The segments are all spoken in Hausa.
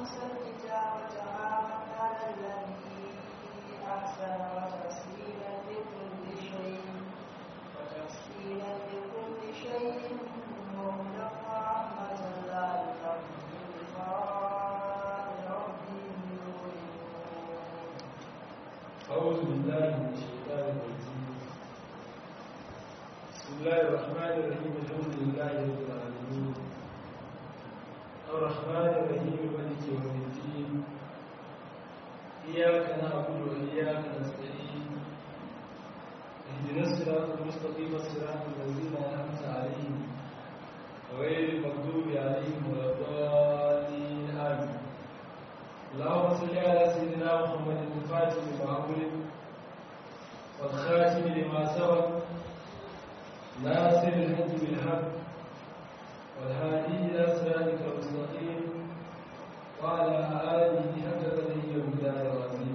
موسى الكتاب تماما على الذي أحسن وتفصيلا لكل شيء وتفصيلا لكل شيء وهدى ورحمة لعلهم بلقاء ربهم يؤمنون أعوذ بالله من الشيطان الرجيم بسم الله الرحمن الرحيم الحمد لله رب العالمين الرحمن الرحيم مالك يوم الدين إياك نعبد وإياك نستعين اهدنا الصراط المستقيم صراط الذين أنعمت عليهم غير المغضوب عليهم ولا الضالين آمين اللهم صل على سيدنا محمد الفاتح لما أغلق والخاتم لما سبق ناصر الهدي بالحق والهادي إلى صراطك المستقيم وعلى آله حق قدره ومقداره العظيم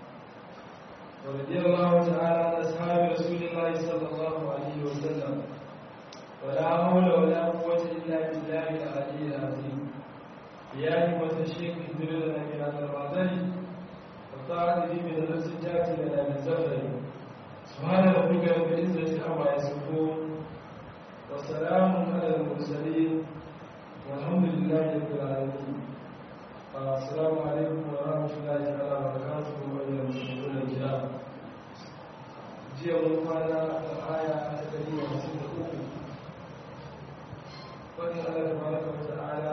ورضي الله تعالى عن أصحاب رسول الله صلى الله عليه وسلم ولا حول ولا قوة إلا بالله العلي العظيم يا أيها الشيخ اهدر لنا من هذا الرعدل وطاعت لي من نفس تأتي لنا من زفر سبحان ربك رب العزة عما يصفون وسلام على المرسلين والحمد لله رب العالمين السلام عليكم ورحمة الله تعالى وبركاته وإلى المسلمون الكرام jiya mun kwana da aya ta dari da hamsin da uku wani Allah ta baraka wa ta'ala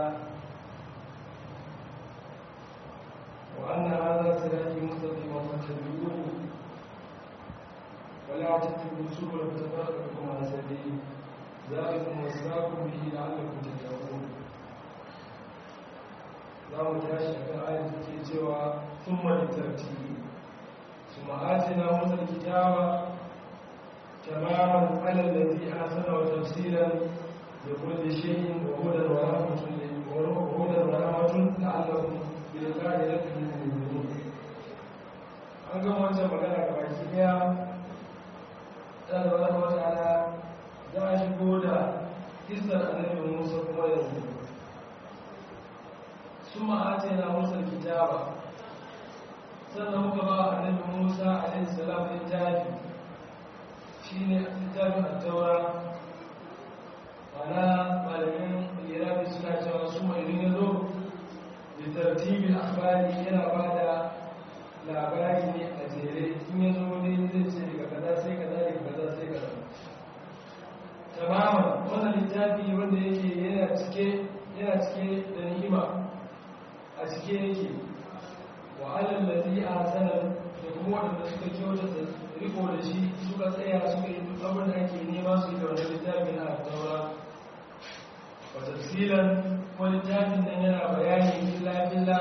وأن هذا صراطي مستقيما فاتبعوه ولا تتبعوا سبل فتفرق بكم عن سبيله ذلكم وصاكم به لعلكم تتقون za mu tashi a kan ayat da ke cewa sun mani tartibi su ma'aji na musa kitawa tamaman alal da fi hasana wa tafsiran da kulli shayin wa hudan wa rahmatun wa hudan wa rahmatun la'allakum bilkari da kan yi an gama wancan magana ga baki daya ta da wata wata za a shigo da kisar annabi musa kuma yanzu su ma'ace na musa kitaba sannan muka ba annabi musa alaihi salam littafi shine littafin attaura mana malamin irabi suna cewa su mai ya zo litartibin akhbari yana ba da labari ne a jere in ya zo ne zai ce daga kaza sai kaza daga kaza sai kaza tamaman wannan littafi wanda yake yana cike yana cike da ni'ima a cike yake wa alal ladhi ahsana da kuma wanda suka kyautata riko da shi suka tsaya suka yi duk abin da ake nema su yi da wannan littafi na taura wa tafsilan wani littafin nan yana bayani filla-filla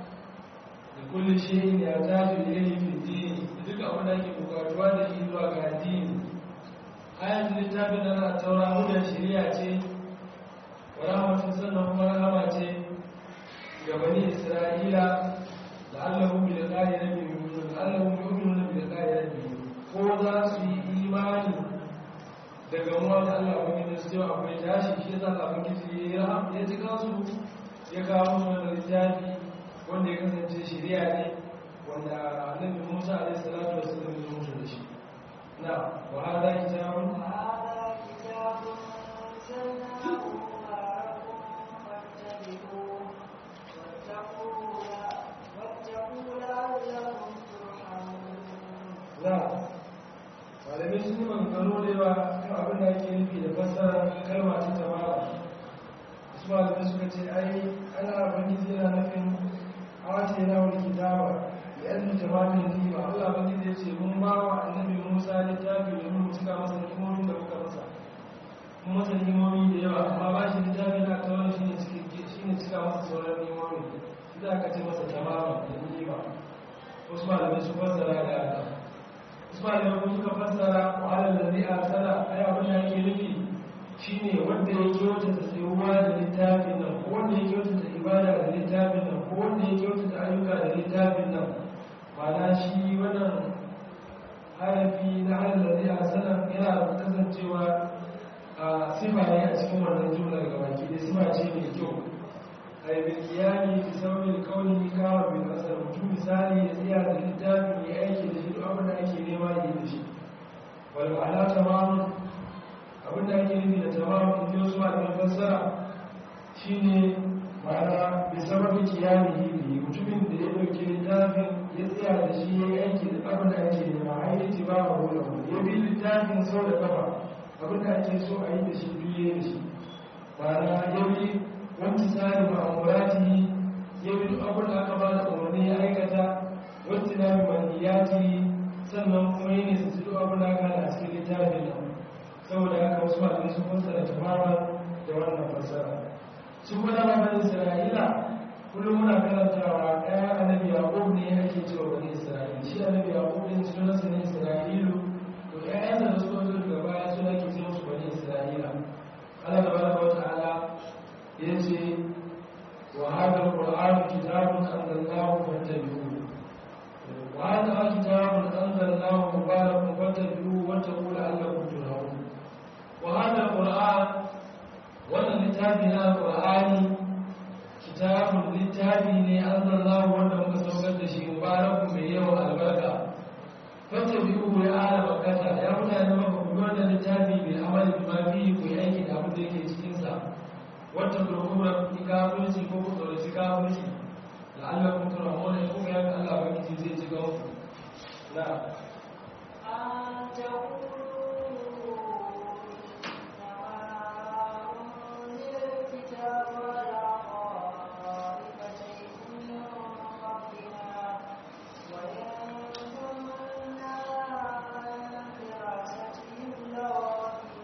da kulle shi ya tafi da yi fitini da duka abin da ake bukatuwa da shi zuwa ga addini ayan littafin nan a taura hudar shari'a ce wa rahmatun sannan kuma rahama ce ga bani isra'ila da allahun bi da ƙari na biyu da allahun bi umarnu bi da ƙari na biyu ko za su yi imani daga muwa da Allah abin da su cewa akwai tashi shi yasa Allah abin gizi ya ya ji kansu ya kawo musu wannan littafi wanda ya kasance shari'a ne wanda Annabi Musa alaihi salatu wassalam ya musu da shi na wa hada kitabun وهذا كتاب أنزلناه مبارك فاتبعوه واتقوا واتقوا لعلكم ترحمون na malamai sun yi maganganu da yawa kan abin da ake nufi da fassara kalma ta tamara su malamai suka ce ai ana abin yana nufin awace na wani kitaba yadda jama'a ne ba Allah ba zai ce mun ba wa annabi Musa littafi domin mu cika masa hikimomin da muka masa mun masa hikimomi da yawa amma ba shi littafi na kawai shi ne shi ne cika masa sauran hikimomi shi za ka ce masa tamama da ni'ima wasu malamai su fassara da haka wasu malamai kuma suka fassara wahalar da zai asara ai abin da ake nufi shine wanda ya kyautata tsayuwa da littafin nan ko wanda ya kyautata ibada da littafin nan ko wanda ya kyautata ayyuka da littafin nan ma'ana shi wannan harafi na halar da asara yana kasancewa a sifa ne a cikin wannan jumlar gabaki da sifa ce mai kyau ai bil qiyami bi sababin qawl wal ma'ana tamam abinda ake nufi da tamam in ji wasu malamin fassara shine ma'ana bi sababi kiyamihi bi mutumin da ya dauke littafin ya tsaya da shi ya yi aiki da abin da ake nema a yi ci ba a hula ya bi littafin sau da kafa abin da ake so a yi da shi biye da shi ma'ana ya bi wani tsari ma'amurati ya bi duk abin da aka ba da umarni ya aikata wani na bi maniyati sannan kuma yi ne su duk abin da aka hana a cikin littafin nan saboda haka wasu malamai sun fassara tamama da wannan fassara su kuma dama bani isra'ila kullum muna karantawa ɗaya annabi yaqub ne ake cewa bani isra'ila shi annabi yaqub din sunansa ne isra'ilu to ƴaƴansa da suka zo daga baya suna ke ce musu bani isra'ila Allah tabaraka wa ta'ala yace wa hadha alquran kitabun anzalallahu fattabi'uhu wa hadha kitabun anzalallahu mubarakun fattabi'uhu wattaqu la'allakum turhamun wa hadha alquran wannan littafi na alqur'ani kitabun littafi ne an zallahu wanda muka saukar da shi mubarakun mai yawan albarka fata bi uku ya ala bakata ya mutane maka kuma wannan littafi bil amali bi ma fi ku yi aiki da abin da yake cikin sa wata kurkura ki kafirci ko ku tsoraci kafirci la'allakum turhamuna in kuka yaka Allah baki zai ji ga ku na أن تقولوا إنما أنزل الكتاب على طائفتين من ربنا وإن كنا عن دراستهم لغافلين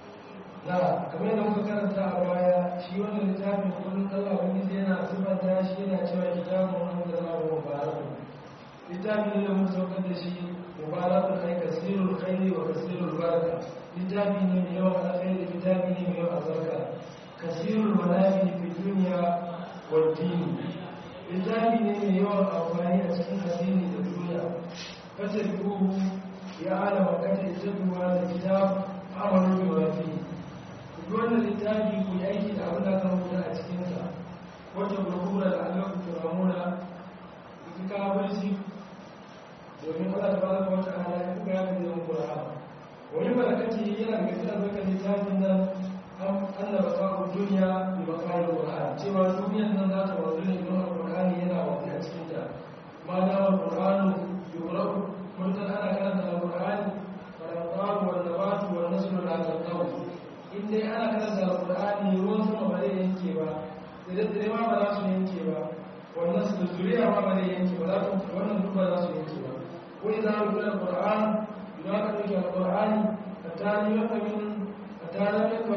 na kamar yadda muka karanta a baya shi wannan littafin kullum Allah wani zai yana sifanta shi yana cewa kitabun wanda za mu mubarakun littafi ne da muka saukar da shi mubarakun ai kasirul khairi wa kasirul baraka littafi ne mai yawan alkhairi littafi ne mai yawan albarka kasirul manafi fi duniya wal dini littafi ne mai yawan amfani a cikin addini da duniya fatarkuhu ya alama kata itaduwa da kitab amalu bi ma fihi wannan littafi ku yi aiki da abin da aka rubuta a cikinsa wata gurgura da allah ku turamuna ku kafirci domin allah ta bada wata ala ya kuka ya fi zama kurama wani malakaci yana daga cikin albarkar littafin nan an da baka ku duniya da bakarar qur'an cewa duniyan nan za ta wanzu ne don alqur'ani yana wanzu a cikinta ma da alqur'anu yurau mutan ana karanta alqur'ani fa al-qalu wal nabatu wan nasru la taqaw in dai ana karanta alkur'ani ruwan sama ba zai yanke ba da daddare ma ba za su yanke ba wannan su da zuriya ma ba zai yanke ba za su wannan duk ba za su yanke ba ko idan an rubuta alkur'an idan aka ɗauki alkur'ani a tarihin yanka min a tarihin yanka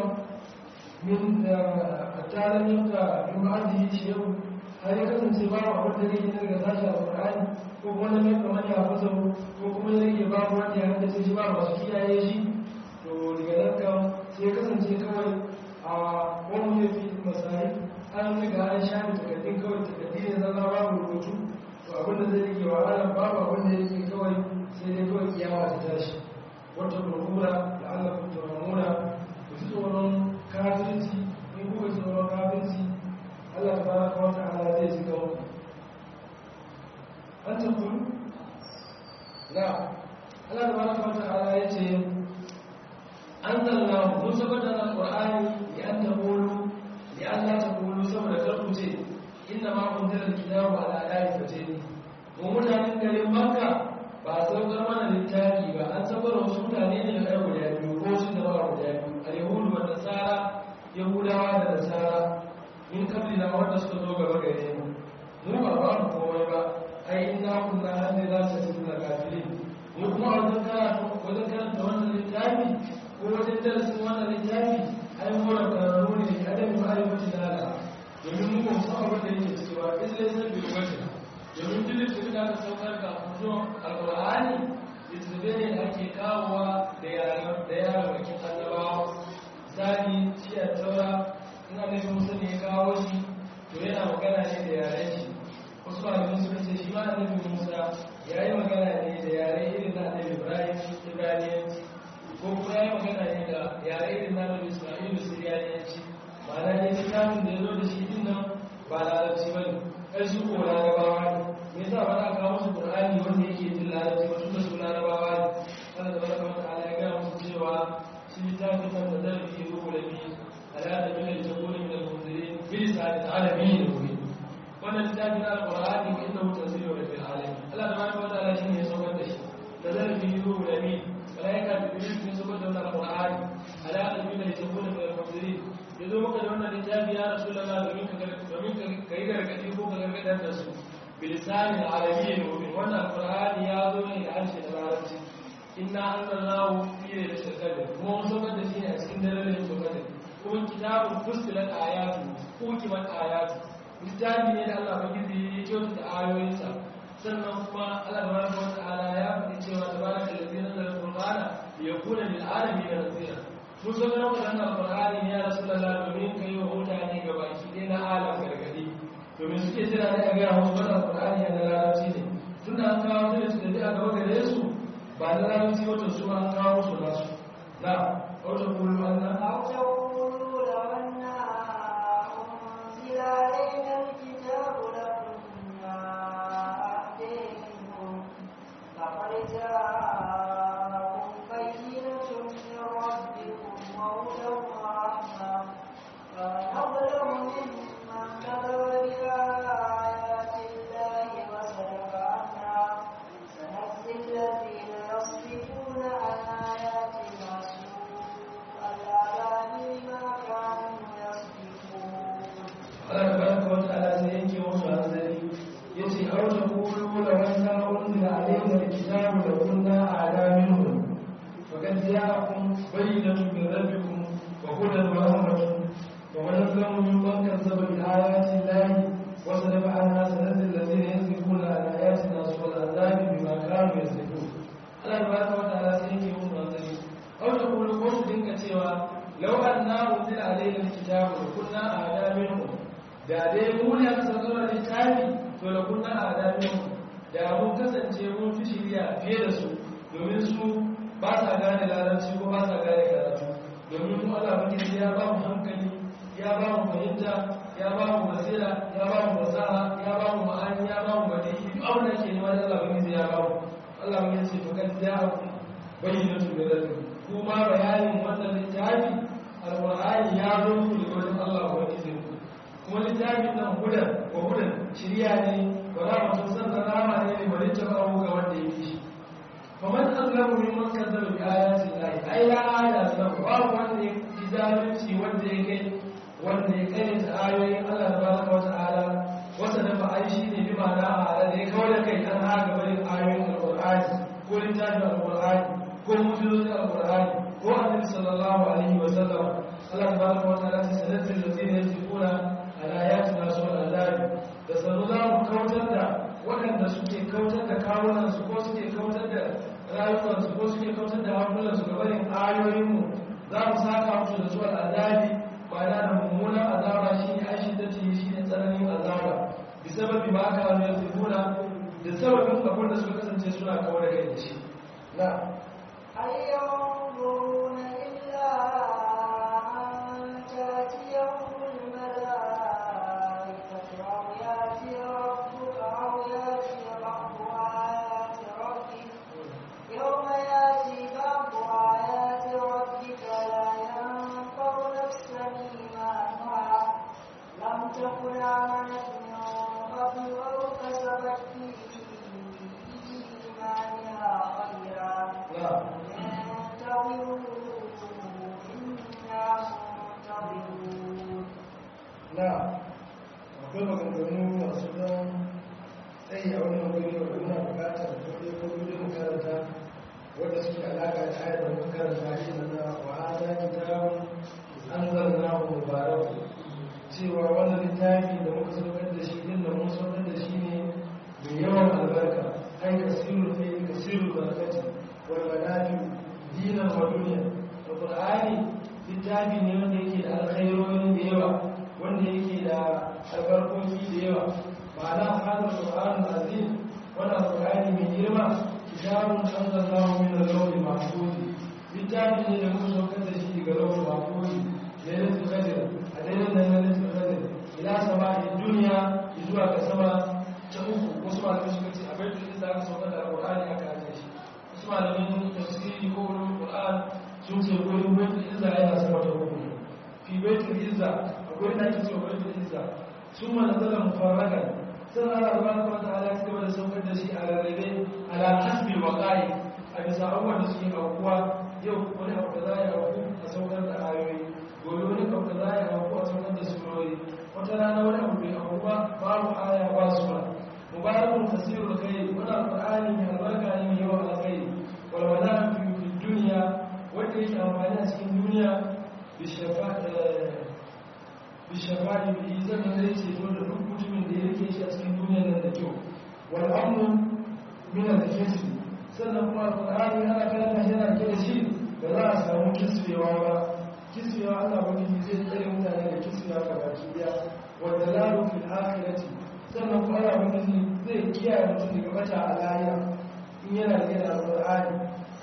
min a tarihin yanka min ma'aji shi yau har ya kasance ba wa wanda zai yi daga sashi alkur'ani ko kuma na mai kamar ya fasa ko kuma ya rage babu wanda ya haddace shi ba masu kiyaye shi to daga nan kan sai kasance kawai a wani ya fi masari an riga an shafi takardun kawai takardi ne zalla babu rubutu to abinda zai rike wa ranar babu abinda yake kawai sai dai kawai kiyama ta tashi wata kurkura da allah ku turamuna ku ji tsoron kafirci in kuka ji tsoron kafirci allah ta baraka wata ala zai ji kawo an tabbulu na allah ta baraka wata ala ya ce أنزلناه نسبة القرآن لأن تقولوا لأن لا تقولوا سبب كركوتي إنما أنزل الكتاب على آيفتين ومتعنين كريم مكة ba saukar mana littafi ba an saukar wasu mutane ne da guda biyu ko shi da ba guda biyu al-yahudu wa nasara yahudawa da nasara min kabli na wanda suka zo gaba gare mu mu ba ba mu komai ba ai inna kunna hadda za su tafi da kafirin mu kuma wajen karatu wajen karanta wannan littafi ko wajen darasin wannan littafi ai mura kararru ne da adam ma'arifatin nada domin mu ba san abin da yake ciki ba idan sai bi wata domin duk littafin da aka saukar ka fito alqur'ani littafi ne da ake kawowa da yaran da yaran bakin annabawa misali shi a taura in annabi musa ne ya kawo shi to yana magana ne da yaren shi wasu malamin suka ce shi ma annabi musa ya yi magana ne da yare irin na annabi ibrahim ibraniyanci ko kuma ya magana ne da yare irin na annabi isra'ilu siriyaniyanci ma'ana ne littafin da ya zo da shi din nan ba larabci ba ne kai su ko larabawa ne me yasa ba za a kawo musu qur'ani wanda yake jin larabci ba tunda su larabawa ne Allah da baraka wa ta'ala ya العالمين المبين wannan littafi na alqur'ani wa innahu tanzilu rabbil alamin Allah tabaraka wa ta'ala shine ya saukar da shi nazar fi ruhul amin malaika jibril ne saukar da wannan alqur'ani ala qalbi da yakuna min al-munzirin yazo maka da wannan littafi ya rasulullah domin ka domin ka yi gargadi ko ka gargadar da su bilisanin arabiyyin mubin wannan alqur'ani ya zo ne da harshe da larabci inna anzalnahu fi lailatul qadr kuma mun saukar da shi ne a cikin daren lailatul qadr kuma kitabun fussilat ayatu ko kiman ayatu littafi ne da Allah bagiji ya kyautu da ayoyinsa sannan kuma Allah tabaraka wa ta'ala ya faɗi cewa tabaraka allazi nazzala al-qur'ana liyakuna lil alamin nazira mun saukar da wannan alqur'ani ya rasulullah domin kai wa mutane gabaki ɗaya na alam gargadi domin suke jira ne a gaya musu wannan alqur'ani ya na larabci ne tunda an kawo su da su tafi a gaba gare su ba na larabci wato su an kawo su nasu na wata kullu anna أو تقولوا لو أنا أنزل علينا الكتاب لكنا أهدى منهم لقد جاءكم بينة من ربكم وهدى ورحمة فمن أظلم ممن كذب بآيات الله وصدق عنها سنجزي الذين يصدفون عن آياتنا سوء العذاب بما كانوا يصدفون Allah tabaraka wa ta'ala sai yake musu hanzari yace aw taqulu law anna unzila alayna alkitabu lakunna a'la minhum faqad ja'akum bayyinatun min rabbikum wa hudan wa rahmatun wa man azlamu mimman kazzaba bi ayati llahi wa sadafa anha sanadil ladhina yasdifuna an ayatina su'al adhabi bima kanu yasdifun Allah tabaraka wa ta'ala sai yake musu hanzari aw taqulu ko su dinka cewa law anna unzila alayna alkitabu lakunna a'la minhum da dai mu ne aka sauka da littafi to da kunna a adamin da mun kasance mun fi shirya fiye da su domin su ba sa gane larabci ko ba sa gane karatu domin mu Allah baki ya ba mu hankali ya ba mu fahimta ya ba mu basira ya ba mu fasaha ya ba mu ma'ani ya ba mu badihi duk abin da ke nema da Allah baki ya ba mu Allah baki ce fa kad ja'akum bayyinatu min rabbikum kuma bayanin wannan littafi alqur'ani ya zo ku daga wajen Allah baki zai ku kuma littafin nan hudan wa hudan shirya ne ba za mu san da rama ne ne bari ta bawo ga wanda ya fi shi faman azlamu mimman kazzaba bi ayati llahi ai la aya san ba wanda ya ji zalunci wanda ya kai wanda ya kai ta ayoyin Allah tabaraka wa ta'ala wasa da ba ai shine bi ma'ana a da ya kawo da kai an haka bari ayoyin alqur'ani ko littafin alqur'ani ko mujizozin alqur'ani ko annabi sallallahu alaihi wa sallam Allah tabaraka wa ta'ala sai sanatin lazina yasifuna alayatina su al'adabi da sanu za mu kautar da waɗanda suke kautar da kawunansu ko suke kautar da rayukansu ko suke kautar da hankulansu ga barin ayoyinmu za mu saka musu da su al'adabi ba da da mummunan azaba shi ne aishi da ce shi ne tsananin azaba bi sababi ma aka wani yanzu nuna da sababin abin da suka kasance suna kawar da kai da shi na هل ينظرون إلا أن تأتيهم الملائكة أو يأتي ربك أو يأتي بعض آيات ربك يوم يأتي بعض آيات ربك لا ينفع نفسا إيمانها لم تكن آمنت من قبل أو كسبت في إيمانها خيرا na انتظروا إنا منتظرون na akwai maganganu masu don tsayi a wannan wuri wadda muna bukatar kuɗi ko kuɗi mu karanta wadda suke alaƙa da ayar da muka karanta shi na na wa'ada kitabun an zanna wa mubaraku cewa wannan littafi da muka saukar da shi din da mun saukar da shi ne mai yawan albarka ai kasiru fi kasiru barakati wal manafi dinan wa duniya da qur'ani littafi ne wanda yake da alkhairori da yawa wanda yake da albarkoki da yawa ma'ana hadar qur'an azim wannan qur'ani mai girma kitabun anzalallahu min al-lawhi mahfuz littafi ne da muka saukar da shi daga lawhi mahfuz lailatul qadr a daidan nan lailatul qadr ila sama'i dunya zuwa ga sama ta uku wasu malamai suka ce a baitul izza aka saukar da alqur'ani aka ajiye shi wasu malamin tafsiri ko ulumul qur'an sun ce gurin baitul izza yana sama ta uku fi baitul izza akwai da ake cewa baitul izza sun mana zala mufarrakan sun ala tabaraka wa ta'ala ya gaba da saukar da shi a rarrabe ala hasbi wa qa'i a bisa abubuwan da suke aukuwa yau wani abu da za a auku a saukar da ayoyi gobe wani abu da za a auku a saukar da surori wata rana wani abu bai auku ba babu aya ba sura mubarakun kasirul khair wannan alqur'ani mai albarka ne mai yawan alkhairi wal manafi fi dunya wanda yake amfani a cikin duniya bi shafa'i bi zan zai ce to da duk mutumin da ya rike shi a cikin duniya nan da kyau wal amnu min al-kisri sannan kuma alqur'ani ana karanta shi yana rike da shi da za a samu kisrewa ba kisrewa Allah wani zai tsare mutane da kisrewa ga baki daya wa dalalu fil akhirati sannan kuma Allah wani zai kiyaye mutum daga bata a lahira in yana rike da alqur'ani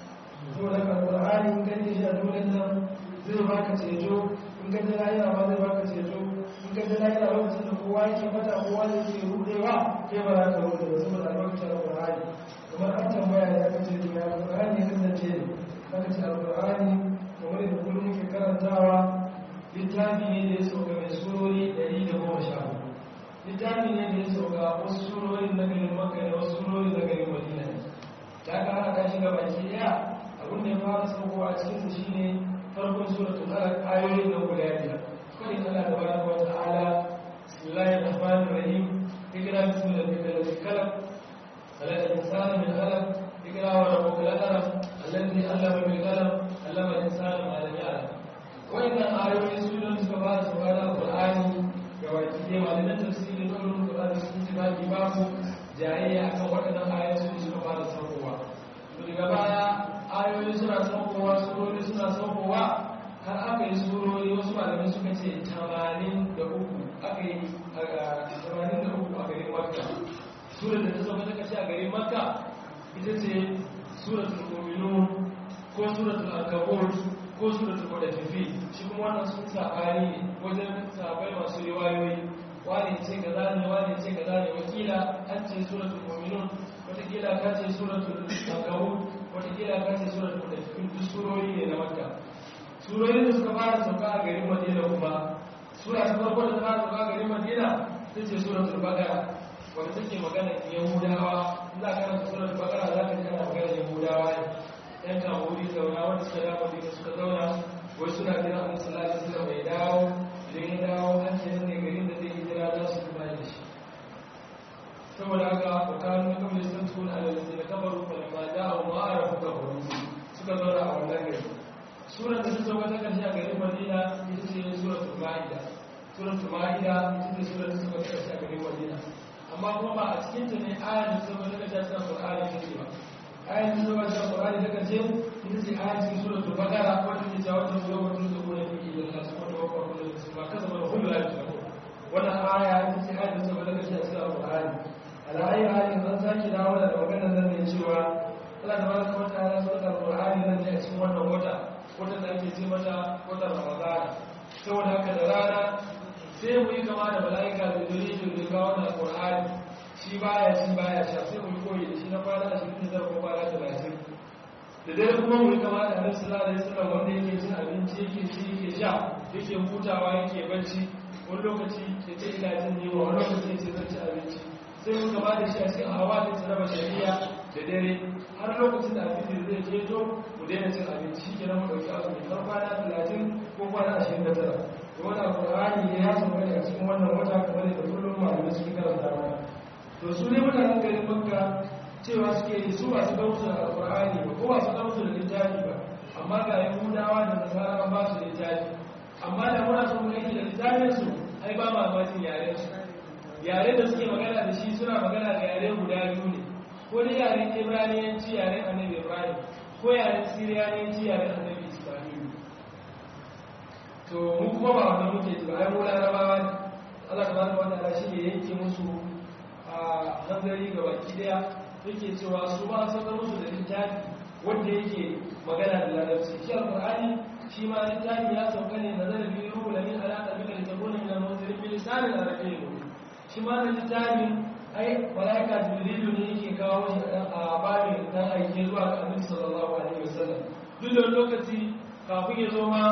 to da alqur'ani in kaje shi a duniyar nan zai baka ceto in ka ji lahira ma zai baka ceto in ka ji lahira lokacin da kowa yake mata kowa da yake rudewa kai ba za ka rude ba saboda albarkacin alqur'ani kamar an tambaya da aka ce ya alqur'ani ya kasance ne aka ce alqur'ani kamar da kullum muke karantawa littafi ne da ya sauka mai surori 114 littafi ne da ya sauka wasu surorin na garin makka ne wasu surorin na garin madina ne ta ka haka ta shiga baki daya abin da ya fara saukowa a cikinsa shine farkon suratul alaq ayoyin nan guda biyar kawai Allah tabaraka wa ta'ala bismillahir rahmanir rahim ikra bismi rabbikal ladzi khalaq khalaqal insana min khalaq ikra wa rabbukal akram alladhi 'allama bil qalam 'allama al insana ma lam ya'lam wannan ayoyi su ne suka fara sauka da Qur'ani ga baki dai malaman tafsirin ulumul Qur'ani sun ji baki babu jayayya akan waɗannan ayoyi su suka fara saukowa to daga baya ayoyi suna saukowa surori suna saukowa har aka yi surori wasu malamai suka ce tamanin da uku aka yi tamanin da uku a garin makka surar da ta zama ta kashe a garin makka ita ce suratul mu'minun ko suratul ankabut ko suratul mudafifi shi kuma wannan sun sabani ne wajen sabai masu riwayoyi wani ce kaza ne wani ce kaza ne wakila an ce suratul mu'minun watakila ka ce suratul ankabut watakila ka ce surar da cikin duk surori ne na makka surori da suka fara sauka a garin madina kuma sura ta farko da ta fara sauka a garin madina ta ce suratul baqara wanda take magana yahudawa in za ka karanta suratul baqara za ka ji ana magana yahudawa ne yan kamuri zauna wanda suka dawo madina suka zauna wai suna jira annabi sallallahu alaihi wasallam mai dawo idan ya dawo an ce ne garin da zai hijira za su kuma da shi saboda haka bukanu na kamar sun tuna da lalzi da kabaru falamma ja'u ma arafu kabaru suka zauna a wannan gari surar da ta zama ta karshe a garin madina ita ce suratul ma'ida suratul ma'ida ita ce surar da ta zama ta karshe a garin madina amma kuma ba a cikin ta ne ayar da ta zama ta karshe a cikin qur'ani ta ce ba ayar da ta zama ta qur'ani ta karshe ita ce ayar cikin suratul baqara wanda ke cewa ta zuwa mutum da gona fi idan Allah subhanahu wa ta'ala su ba kaza ba kullu la wannan aya ita ce ayar da ta zama ta karshe a cikin qur'ani ala'ayi halin an sake dawo da maganar nan ne cewa Allah da baraka wata ala sautar Qur'ani nan ne a cikin wannan wata wata da ake ce mata wata Ramadana saboda haka da rana sai mu yi kama da mala'ika da dole da ga wannan Qur'ani shi baya shi baya sha sai mu yi koyi da shi na kwana 20 da ko kwana 30 da dare kuma mu yi kama da Annabi sallallahu alaihi wasallam wanda yake cin abinci yake ci yake sha yake hutawa yake bacci wani lokaci ya ce ina jin yunwa wani lokaci ya ce zan ci abinci sai mun gaba da shi a cikin hawa da ta raba shari'a da dare har lokacin da abin zai keto mu daina cin abinci shi kenan mu dauki abu mai har kwana talatin ko kwana ashirin da tara da wani alƙur'ani ne ya sauka ne a cikin wannan wata kamar da kullum malamai suke karanta mana to su ne mutanen garin makka cewa suke yi su ba su gamsu da alƙur'ani ba ko ba su gamsu da littafi ba amma ga yahudawa da nasara ba su littafi amma da muna son mu aiki da littafin su ai ba mamakin yaren su yare da suke magana da shi suna magana da yare guda biyu ne ko da yaren ibraniyanci yaren annabi ibrahim ko yaren siriyaniyanci yaren annabi ismailu to mu kuma ba wanda muke ji ba ai mu larabawa ne Allah tabaraka wa ta'ala shi ne yanke musu a hanzari ga baki daya yake cewa su ba san da musu da littafi wanda yake magana da larabci shi alqur'ani shi ma littafi ya sauka ne nazara bi ruhu lamin alaqa bi litakuna min al-munzirin bi lisanin arabiyyin shi ma da littafin ai malaika jibrilu ne yake kawo shi a babin dan aike zuwa ga annabi sallallahu alaihi wasallam duk da lokaci kafin ya zo ma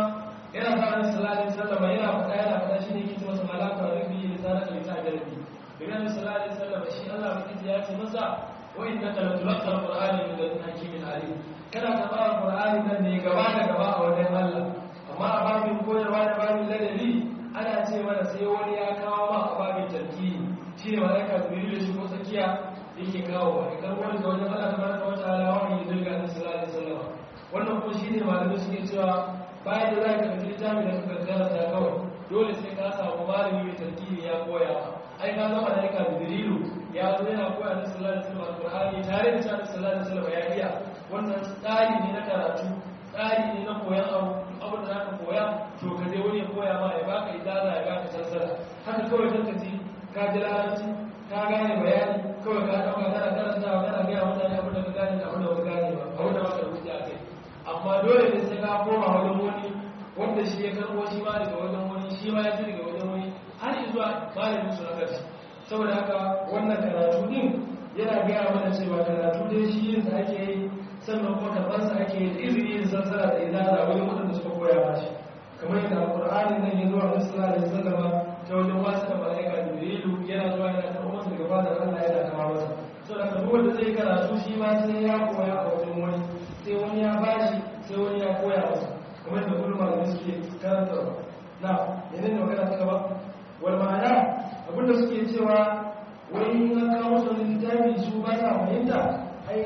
yana sa ran sallallahu alaihi wasallam yana faɗa yana faɗa shine yake cewa malaka rabbi lisana da ta garbi domin annabi sallallahu alaihi wasallam shi Allah maki ya ce masa wa innaka latulqa alqur'ani min ladun hakimin alim kana ka ba alqur'ani nan ne gaba da gaba a wajen Allah amma a babin koyarwa da babin ladabi ana ce mana sai wani ya kawo ma a babin tarkiyi shi ne malaika jibril da shi ko tsakiya yake kawo wa idan wani ga wajen Allah tabaraka wa ta'ala wani ya zurga annabi sallallahu alaihi wasallam wannan ko shine malamai suke cewa bayan da za ka ɗauki littafi da suka karanta kawai dole sai ka samu malami mai tarkibi ya koya ai ka zama da yaka jibrilu ya zo yana koya da sallallahu alaihi wasallam alqur'ani tare da cewa sallallahu alaihi wasallam ya iya wannan tsari ne na karatu tsari ne na koyan abu abu da zaka koya to ka je wani ya koya ma ya baka idaza ya baka sansara haka kawai kanka ji ka ji larabci ka gane bayani kawai ka dauka kana karantawa kana gaya mutane abin da ka gane da abin da ka gane ba abin da baka rubuta a kai amma dole ne sai ka koma wajen wani wanda shi ya karbo shi ma daga wajen wani shi ma ya ji daga wajen wani har zuwa malamin su na karshe saboda haka wannan karatu din yana gaya mana cewa karatu dai shi yin sa ake yi sannan kuma karban sa ake yi da izini yin sansara da izara wani waɗanda suka koya ba shi kamar yadda alƙur'ani nan ya zuwa na sallallahu alaihi wasallam ta wajen wasu da mala'ika jibrilu yana zuwa yana karɓar masa daga fadar Allah yana kama masa saboda haka duk wanda zai karatu shi ma sai ya koya a wajen wani sai wani ya bashi sai wani ya koya masa kamar da kullum malamai suke karanta na yanin da magana ta gaba wal ma'ana abinda suke cewa wai in an kawo su littafi su ba sa fahimta ai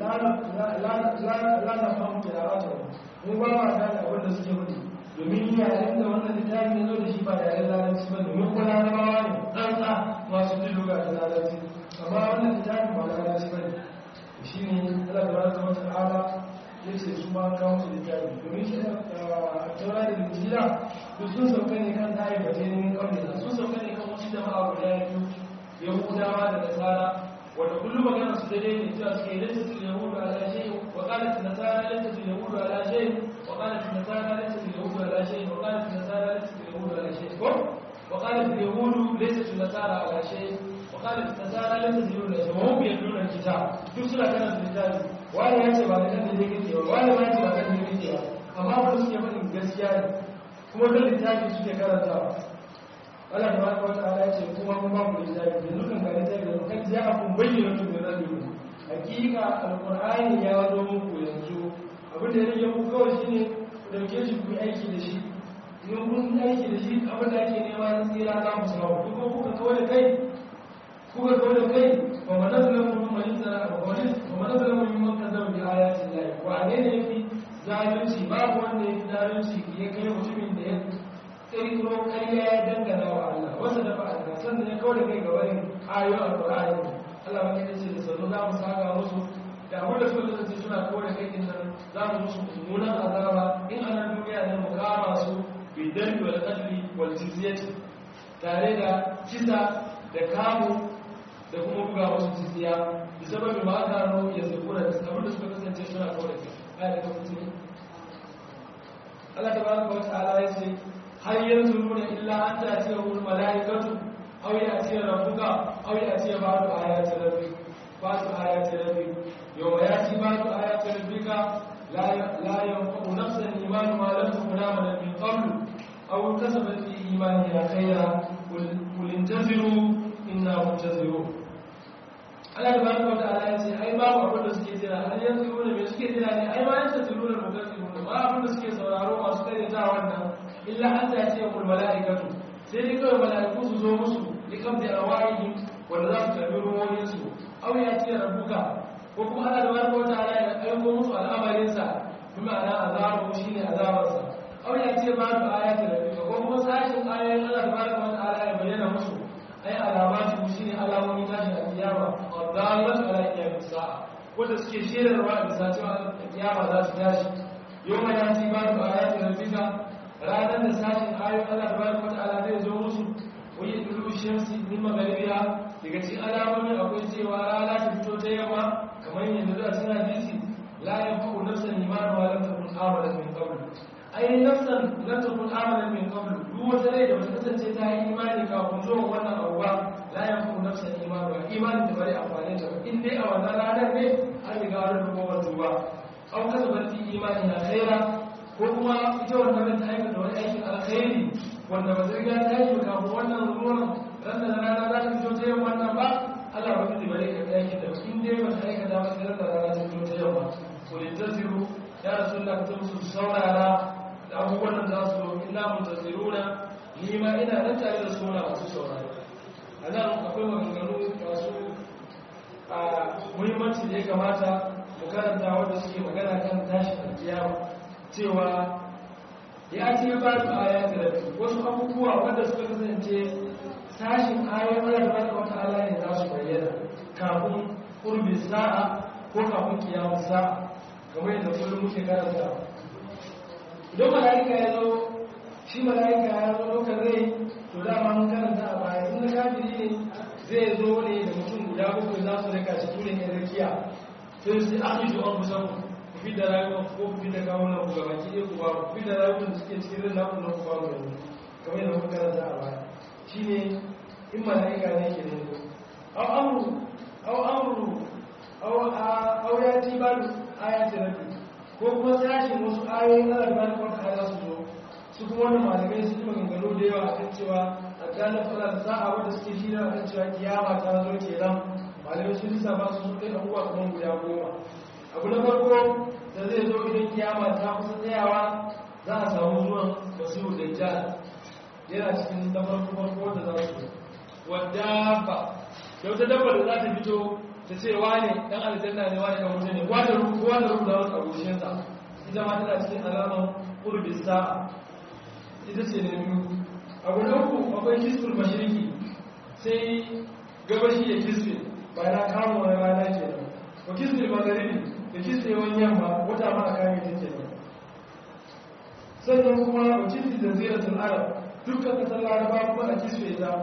la na fahimu kira'ata mu ba ma gane abinda suke faɗi domin yayin da wannan littafi ya zo da shi ba da yaren larabci ba domin kuma larabawa ne ɗansa masu jin luga da larabci amma wannan littafi ba larabci ba ne shi ne Allah ta baraka wata ala ya ce su ma kawo su littafi domin shi a taura da injila duk sun sauka ne kan tayi baje ne kawai sun sauka ne kan wasu jama'a guda biyu yahudawa da nasara wanda kullum magana su daidai ne cewa suke laysa fil yahudu ala shay wa qalat nasara laysa fil yahudu ala shay wa qalat nasara laysa fil yahudu ala shay wa qalat nasara laysa fil yahudu ala shay ko wa qalat al yahudu laysa fil nasara ala shay wa qalat nasara laysa fil yahudu ala shay wa hum yatluna al kitab duk suna kana da littafi wani ya ce ba da kan da yake cewa wani ma ya ce ba kan da yake cewa amma ba suke faɗin gaskiya ne kuma kan littafi suke karantawa Allah ta baka wata ala ce kuma kun ba ku littafi yanzu kan ga littafi da kan ja ku bayyana ku da rabbi hakika alqur'ani ya zo muku yanzu abin da ya rage muku kawai shine ku dauke shi ku yi aiki da shi in kun yi aiki da shi abin da ake nema na tsira za mu samu duk ko kuka kawo da kai kuka kawo da kai ba ma nazala mu man yantara ba wani ba ma nazala mu man kazzaba bi ayatin lahi wa ne ne yafi zalunci babu wanda yafi zalunci ya kai mutumin da ya kirkiro ƙarya ya dangana wa Allah wanda da ba a sannan ya kawo da kai gabanin ayoyin alƙur'ani Allah wani ya ce da sanu za mu saka musu da abin da suka kasance suna kawo da kai din nan za mu musu mummunan azaba in ana duniya ne mu kama su bidan wal qatli wal jizyati tare da kisa da kamu da kuma buga wasu jizya da sababi ma gano ya zakura da abin da suka kasance suna kawo da kai ayat da kuma Allah tabaraka wa ta'ala ya ce har yanzu nuna illa an ta ce wa mala'ikatu aw ya ce rabbuka aw ya ce ba'du ayati rabbi ba'du ayati rabbi yawma yati ba'du ayati rabbika la la yanfa'u nafsan iman ma lam takun amalat min qabl aw kasabat fi imaniha khayra qul intaziru inna muntazirun Allah tabaraka wa ta'ala ya ce ai babu abin da suke jira har yanzu nuna me suke jira ne ai ma yanta tiluna mukazzibun ba abin da suke sauraro masu karyata wannan illa an ta ce kul mala'ikatu sai dai kawai mala'iku su zo musu likam da arwahi wanda za su karbi ruwoyin su aw ya ce rabbuka ko kuma Allah tabaraka wa ta'ala ya aiko musu al'amarin sa kuma ana azabu shine azabar sa aw ya ce ba da ayati rabbika ko kuma sashin ayoyin Allah tabaraka wa ta'ala ya bayyana musu ai alamatu shine alamomin tashin kiyama wadallat ala qiyamis sa'a wanda suke shirarwa da sacewa kiyama za su tashi yau mai yanci ba da ayati rabbika ranar da sashin ayoyin Allah da bayan wata ala zai zo musu wani dulu shamsi min magaribiya daga cikin alamomin akwai cewa rana ta fito ta yamma kamar yadda za su na hadisi la yanfa'u nafsan imanu wa lam takun amalat min qabl ai nafsan lam takun amalat min qabl duk wata rai da bata kasance ta yi imani kafin zuwan wannan abu ba la yanfa'u nafsan imanu imani da bari amfani ta in dai a wannan ranar ne an riga an rubuta tuba an kasabar fi imani na khaira ko kuma ita wannan ta aikata wani aikin alkhairi wanda ba ta riga ta yi kafin wannan ruwan ran da rana za ta fito ta yin wannan ba Allah ba zai bare ka aikin da in dai ba ta aikata ba sai da rana ta fito ta yamma ko da taziru ya rasulullah ka musu saurara da abubuwan da za su zo illa muntaziruna ni ma ina nan tare da suna masu saurara a nan akwai maganganu masu a muhimmanci da ya kamata mu karanta wanda suke magana kan tashi alkiyama cewa ya ce ba su ayat da wasu abubuwa wanda suka kasance sashin ayoyin Allah da wata ala ne za su bayyana kafin qurbin sa'a ko kafin kiyamun sa'a kamar yadda kullum muke karanta idan mala'ika ya zo shi mala'ika ya zo lokacin rai to dama mun karanta a baya in na kafiri ne zai zo ne da mutum guda bakwai za su rika shi tune ne rakiya sai su ake zo an kusan ku fi da rayuwa ko ku fi da kawo na ku gabaki ɗaya ku ba ku fi da rayuwa da suke cikin rin naku na ku ba mu yanzu kamar yadda muka karanta a baya shi ne in mala'ika ne ke ne au amru au amru au ya ci ba ayati rabbi ko kuma sashin wasu ayoyin Allah da baraka wata ala su zo su kuma wannan malamai su ji maganganu da yawa akan cewa a ganin fara da sa'a wanda suke shi akan cewa kiyama ta zo kenan malamai sun lissa ba su kai abubuwa kamar guda goma abu na farko da zai zo idan kiyama ta kusa tsayawa za a samu zuwan basiru dajjal yana cikin na farko farko da za su wadda ba da wata dabba da za ta fito ta ce wane dan aljanna ne wane dan wuta ne wanda rubu wanda rubu da wasu abushin sa ita ma tana cikin alamar qurbis sa'a ita ce ne biyu abu na uku akwai kisful mashiriki sai gabashi ya kisfe ba na kama wani rana ke nan wa kisful magharibi da kisfe wani yamma wata ma a kame take nan sannan kuma wa kisful jaziratul arab dukkan kasar laraba kuma a kisfe ta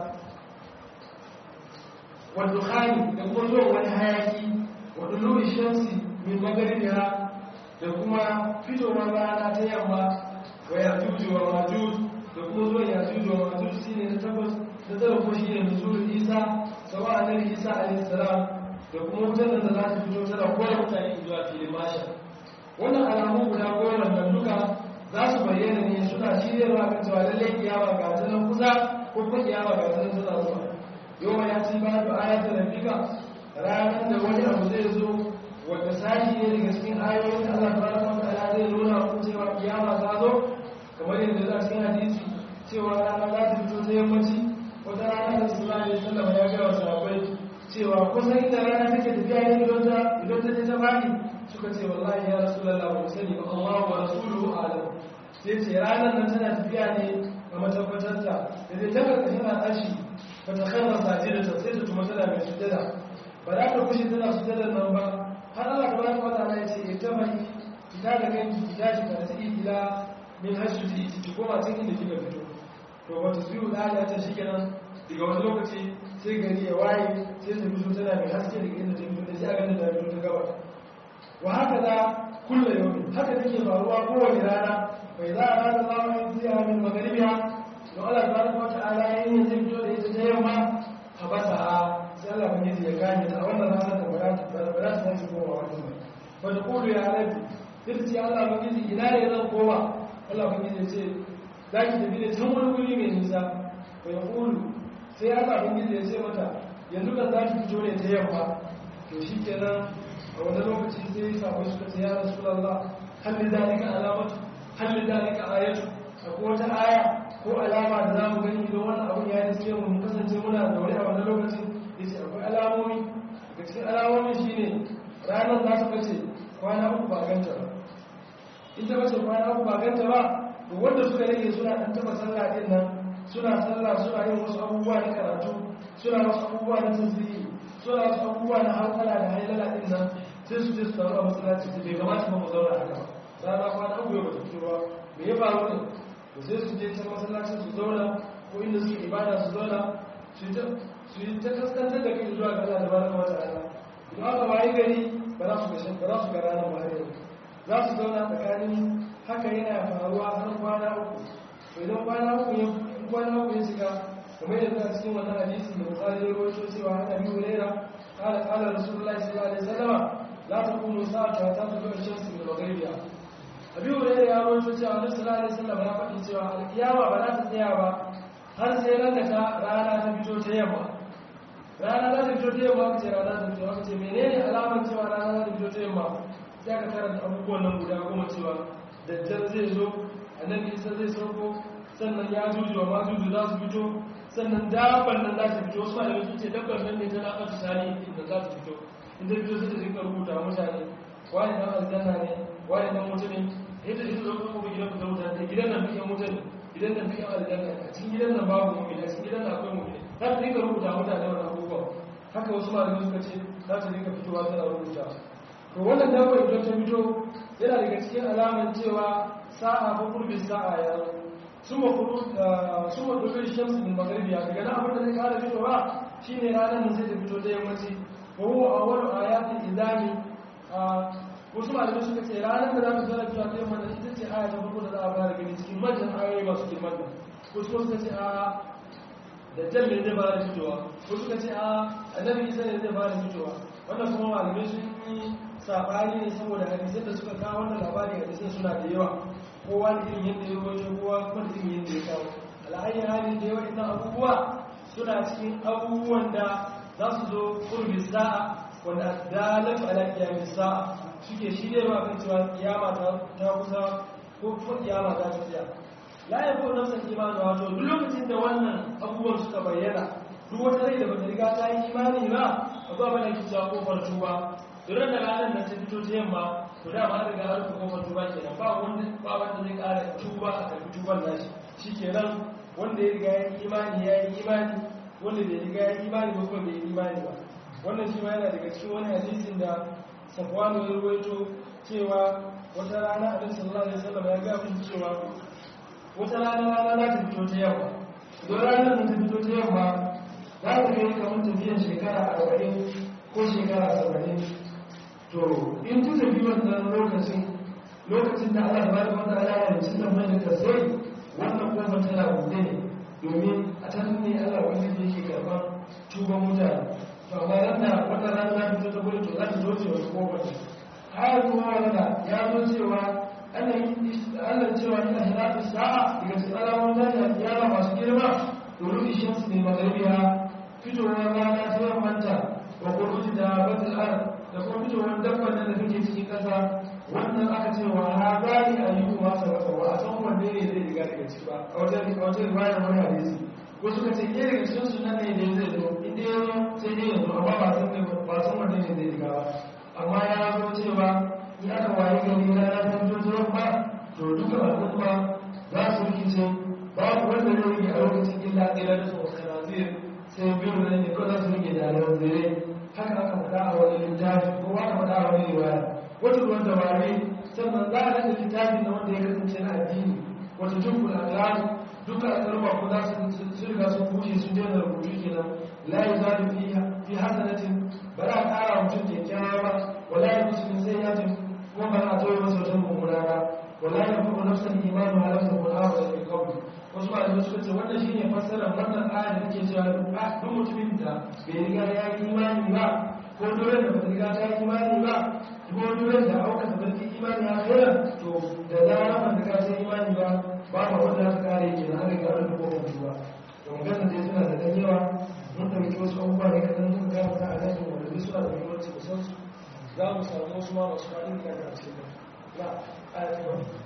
والدخان da kuma zuwa wani hayaki wadda lori shamsi min magaribiya da kuma fitowar rana ta yamma wa yajuju wa majuj da kuma zuwa yajuju wa majuj shine na tabbas da zara ko shine nuzulul isa sawa annabi isa alayhi salam da kuma wutar da za ta fito tana kore mutane zuwa filin masha wannan alamu guda goma nan duka za su bayyana ne suna shiryarwa kan cewa lallai kiyama ga ta nan kusa ko kuma kiyama ga ta nan tana zuwa yau ya ci ba da ayatul rabbika ranar da wani abu zai zo wanda sashi ne daga cikin ayoyin da Allah tabaraka wa ta'ala zai nuna ku cewa kiyama ta zo kamar yadda za cikin hadisi cewa rana za ta fito ta yammaci wata rana da sallallahu alaihi wasallam ya ga wa sahabbai cewa kusan inda rana take tafiya ne idan ta idan ta ta bani suka ce wallahi ya rasulullahi wa sani ba Allah wa rasuluhu alam sai ce ranar nan tana tafiya ne ga matabbatarta da dai ta karkashin a tashi fatakharra sajidatan sai ta tuma tana mai sujada ba za ta kushe tana sujada nan ba har Allah tabaraka wa ta'ala ya ce ita mai fita da kanki ki tashi ka tafi ila min hajjuti ki koma cikin da kika fito to wata suyu da Allah ta shi kenan daga wani lokaci sai gari ya waye sai ta fito tana mai haske daga inda ta fito da sai a ganin ta fito ta gaba wa haka za kullu yawmin haka take faruwa kowace rana bai za a rana zamanin fiya min magaribiya don Allah tabaraka wa ta'ala yayin zai fito da ita ta yamma a basa sai Allah mun yi ya gane ta wannan ranar da bara ta bara ta tashi kowa wannan ba fa da kudu ya rabbi kirci Allah mun yi ina ne zan koma Allah mun yi ce zaki tafi da can wani guri mai nisa fa ya kudu sai Allah mun yi ya ce mata yanzu kan zaki fito ne ta yamma to shikenan a wani lokaci sai ya samu suka ce ya rasulullah hal lidalika alamatu hal lidalika ayatu akwai wata aya ko alama da za mu gani don wannan abin ya yi suke mun kasance muna da wani a wannan lokacin ya ce akwai alamomi daga cikin alamomin shi ne ranar za su kace kwana uku ba ganta ba in ta kace kwana uku ba ganta ba to wanda suka rage suna ɗan taɓa sallah ɗin nan suna sallah suna yin wasu abubuwa na karatu suna wasu abubuwa na tasiri suna wasu abubuwa na hankala da hailala ɗin nan sai su je su taru a masallaci su bai kamata ba mu zauna haka ba rana kwana uku ya bata fito ba me ya faru ne da sai su je can masallacin su zauna ko inda suke ibada su zauna su yi ta kaskantar da kai zuwa ga Allah da baraka wata ala idan aka wayi gari ba za su ga shan ba za su ga ranar ba ne za su zauna tsakanin haka yana faruwa har kwana uku to idan kwana uku ya kwana uku ya shiga kamar yadda a cikin wannan hadisi da misali ya rawaito cewa an abi huraira qala qala rasulullahi sallallahu alaihi wasallam la taqumu sa'atu hatta tudua ash-shamsu min maghribiha abi hurairah ya rawaito cewa annabi sallallahu alaihi wasallam ya faɗi cewa alkiyama ba za ta tsaya ba har sai ran da ta rana ta fito ta yamma rana za ta fito ta yamma aka ce rana ta fito aka ce menene alamar cewa rana za ta fito ta yamma sai aka karanta abubuwan nan guda goma cewa dajjal zai zo annabi isa zai sauko sannan ya juju wa majuju za su fito sannan dabban nan za ta fito wasu malamai sun ce dabban nan ne tana ƙasa tani inda za ta fito inda fito sai ta rinka rubuta mutane wani dan aljanna ne wani dan mutum ne ita ita zo kuma gidan ku zauta ta gidan nan biyan mutum gidan nan biyan aljanna a cikin gidan nan babu mu'mini a cikin gidan nan akwai mu'mini za ta rinka rubuta mutane wannan abubuwan haka wasu malamai suka ce za ta rinka fitowa tana rubuta to wannan dabba idan ta fito yana daga cikin alamar cewa sa'a ko kurbin sa'a ya zo suma kudu suma dukkan shamsu min magharibiya daga nan abin da zai kara fitowa shine ranar da sai ta fito ta yammaci wa huwa awwalu ayatin idami wasu malamai suka ce ranar da za ta zara fitowa ta yammaci ita ce aya ta farko da za a fara gani cikin manyan ayoyi masu girman nan wasu suka ce a da jan ne zai fara fitowa wasu suka ce a annabi isa ne zai fara fitowa wannan kuma malamai sun yi sabani ne saboda hadisai da suka kawo wannan labari hadisai suna da yawa kowa da irin yadda ya rubuta kowa kuma da irin yadda ya kawo al'ayyar hali da yawa ina abubuwa suna cikin abubuwan da za su zo kurbi sa'a wanda dalatu ala kiyamin sa'a suke shirya kan cewa kiyama ta kusa ko kuma kiyama ta tafiya la ya fi nafsan imani wato duk lokacin da wannan abubuwan suka bayyana duk wata rai da bata riga ta yi imani ba abu abin da ke cewa kofar tuba duran da ranar da ta fito ta yamma to da ma riga har ko kofar tuba kenan ba wanda ba wanda zai kara tuba a karbi tuban nashi shikenan wanda ya riga ya yi imani ya yi imani wanda bai riga ya yi imani ba kuma bai yi imani ba wannan shi ma yana daga cikin wani hadisin da safwanu ya ruwaito cewa wata rana annabi sallallahu alaihi wasallam ya ga mun cewa wata rana rana za ta fito ta yamma don ranar da ta fito ta yamma za ta kai kamar tafiyan shekara arba'in ko shekara saba'in to in ta tafi wannan lokacin lokacin da Allah ba da wata ala ya ci zama da kasai wannan kofar tana buɗe ne domin a ta ne Allah wanda yake karɓar tuban mutane to amma ran da wannan rana za ta fito ta gudu to za ta doce wasu kofar har kuma wanda ya zo cewa ana Allah cewa ina hirafin sa'a daga cikin alamun zai kiyama masu girma domin ishin su ne magaribiya fitowar rana ta yammanta wa kurkuci da batul ar da kuma fitowar dabban da take cikin kasa wannan aka ce wa ha gani a yi kuma sa kasa wa a san wanne ne zai riga daga ciki ba a wajen a wajen riwayar wani hadisi ko suka ce ke daga cikin sunan ne da zai zo inda ya zo sai dai yanzu amma ba san ba san wanne ne zai riga ba amma ya zo cewa in aka waye gari rana ta fito ta yamma to duka al'umma za su rikice babu wanda zai rike a lokacin illa ɗaya da su kanazir sai biyu da ne ko za su rike da alar zire haka aka faɗa a wani littafi ko aka faɗa a wani riwaya wata ruwan da ware sannan za a rage littafi na wanda ya kasance na addini wata jukul al'adu duka al'umma ko za su riga sun bushe sun daina rubutu kenan la yuzalu fi hasanatin ba za a ƙara mutum kyakkyawa ba wala ya musu sai ya kuma ba a tauye masa wata mummuna ba wala ya kuma nafsan imanu ala ta kuna wa da kawai wasu malamai suka ce wannan shine fassarar wannan aya da take cewa duk mutumin da bai riga ya yi imani ba ko dole da bai riga ta yi imani ba ko dole da auka da bai imani ya kai to da zara ban da ka ta imani ba ba ma wanda za ka kare ke na riga da ko ba ba to magana dai suna da dan yawa mun dauki wasu abubuwa ne kadan muka ga maka a nan wanda suna da muhimmanci da sansu za mu samu wasu ma masu faɗin da ga cikin لا آية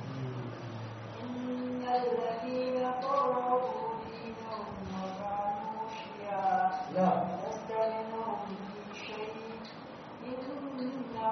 إن الذين فرقوا دينهم وكانوا شيعا لا لست منهم في شيء إنما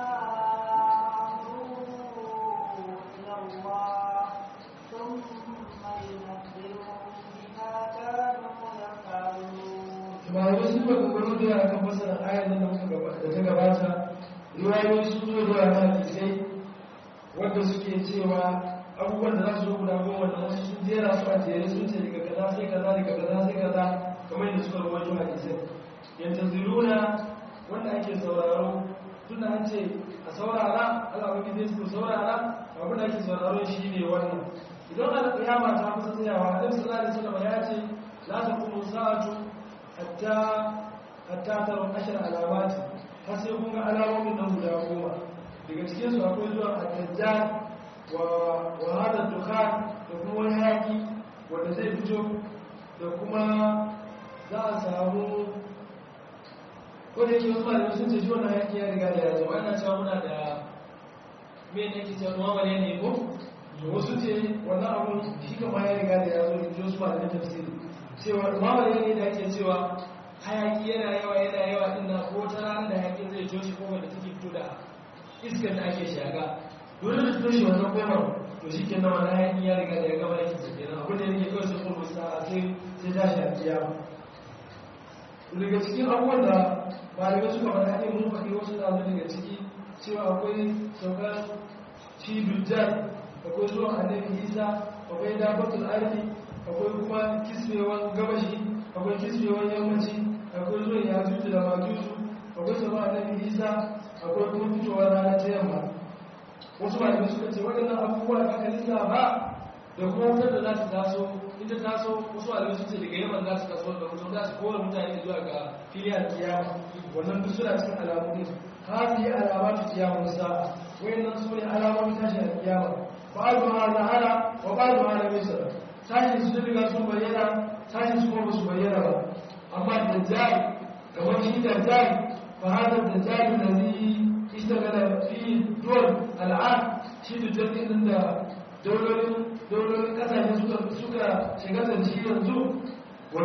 أمروا إلى الله ثم ينبئهم بما كانوا يفعلون malamai sun ba kokarin da yana kan fasarar ayar nan da muka gaba- da ta gabata riwayoyi sun zo da yana hadisai wanda suke cewa abubuwan da za su zo guda goma da wasu sun jera su a jere sun ce daga kaza sai kaza daga kaza sai kaza kamar yadda suka rawaito hadisai yantaziruna wanda ake sauraro tunda an ce a saurara Allah wani zai su saurara abin da ake sauraro shi ne wannan idan alƙiyama ta kusa tsayawa Annabi sallallahu alaihi wasallam ya ce la taqumu sa'atu hatta hatta taru ashar alamati har sai kun ga alamomin nan guda goma daga cikin su akwai zuwa al-dajjal wa hada dukkan da kuma wani hayaki wanda zai fito da kuma za a samu wadda yake wasu malamai sun ce shi wannan hayaki ya riga da ya zama ana cewa muna da me ne ke cewa nuwa ne ne ko wasu ce wannan abun shi kama ya riga da ya zo in ji wasu malamai tafsiri cewa nuwa ne da ake cewa hayaki yana yawa yana yawa din na ko ta ranar da hayakin zai toshe ko wanda take fito da iskar da ake shaga dole da toshe wannan kofar to shi ke nan wannan hayaki ya riga da ya gaba yake su kenan abin da yake kawai sai kuma sa sai sai ta shi a kiyama daga cikin abubuwan da malamai suka faɗa ne mun faɗi wasu da daga ciki cewa akwai saukar shi dujjal akwai zuwan annabi isa akwai dabatul ardi akwai kuma kisbewan gabashi akwai kisbewan yammaci akwai zuwan yajuju da majuju akwai zuwan annabi isa akwai kuma fitowar rana ta yamma wasu malamai suka ce waɗannan abubuwa da aka lissafa da kuma wutar da za ta taso ita taso wasu malamai sun ce daga yaman za su taso da mutum za su kowane mutane zuwa ga filiyar kiyama wannan duk suna cikin alamomin hadi alamatu kiyamun sa'a wayannan su ne alamomin tashin kiyama ba'adu ha zahara wa ba'adu ha lam yusra tashin su riga sun bayyana tashin su kuma su bayyana ba amma dajjal kamar shi dajjal fa hada dajjal allazi ishtagala fi dول al'an shi dajjal din da daularin daularin kasashe suka suka shiga zance yanzu wa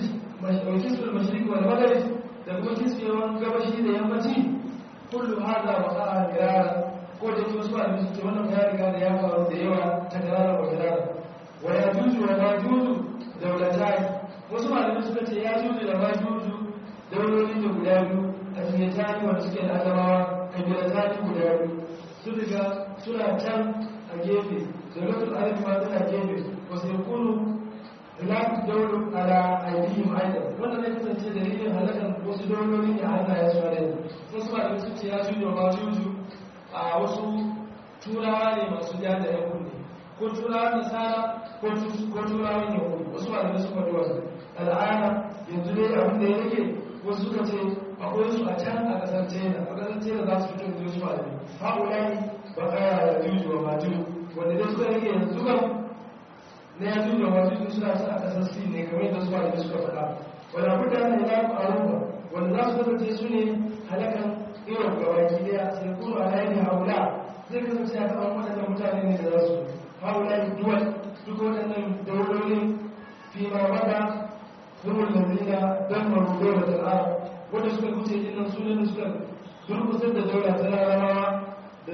kisfil mashriq wal maghrib da kuma kisfewan gabashi da yammaci kullu hada wa qa'a mirara ko da ke wasu abin suke wannan ya riga da ya faru da yawa ta garara wa garara wa ya juju wa ma juju daulatai wasu malamai suka ce ya juju da ma juju daulolin da guda biyu a cikin tani wanda suke da adamawa kabilatani guda biyu su riga suna can a gefe daulatul arab ma tana gefe wasu yakunu ilaku daulu ala aidihim aidan wannan ne kasance dalilin halakan wasu daulolin ya Allah ya tsare wasu malamai sun ce ya juju ma juju a wasu turawa ne masu ja da yan kunne ko turawan nasara ko turawan yahudu wasu malamai suka faɗi wannan al'ana yanzu dai abin da ya rage wasu suka ce akwai su a can a ƙasar china a ƙasar china za su fito da wasu malamai fa'ulai ba kaya da juju wa maju wanda dai suka rage yanzu kan na ya juju wa maju suna sa a ƙasar sin ne kamar yadda su malamai suka faɗa wanda mutane ya ku aruba wanda za su kasance su ne halakan irin gabaki daya sai kuma a layin haula zai kasance a kan waɗannan mutane ne da za su haula duwal duk waɗannan daulolin fi ma wada kuma lalzina don marudo da tal'ar wanda suka wuce dinnan su ne suka durkusar da daula ta larabawa da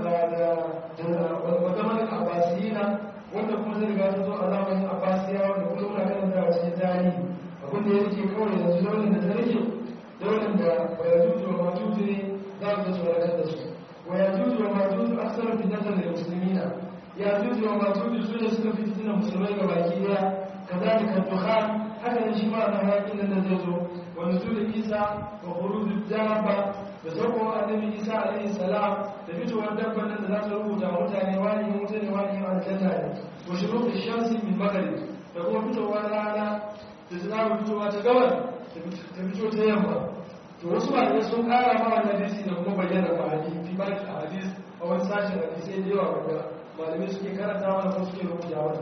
zamanin abbasiyina wanda kuma zai riga ta zo a zamanin abbasiya wanda kuma muna ganin da cikin tarihi abin da ya rike kawai yanzu daular da ta rike daular da bayajuju wa majuju ne za su su wadar da su wa yajuju wa majuju aksar fitatan da musulmina yajuju wa majuju su ne suka fi fitina musulmai ga baki daya kazalika dukhan haka ne shi ma na hayakin nan da zai zo wa nuzul isa wa khuruj dabba da sauko annabi isa alaihi salam da fitowar dabban nan da za su rubuta wa mutane wani ne mutane wani ne aljanna ne wa shuruq shamsi min maghrib da kuma fitowar rana da za fitowa ta gabar ta fito ta yamma to wasu malamai sun kara ma wannan hadisi da kuma bayyana ba hadisi fi ba a hadis a wani sashen hadisai da yawa wanda malamai suke karanta mana ko suke rubuta mana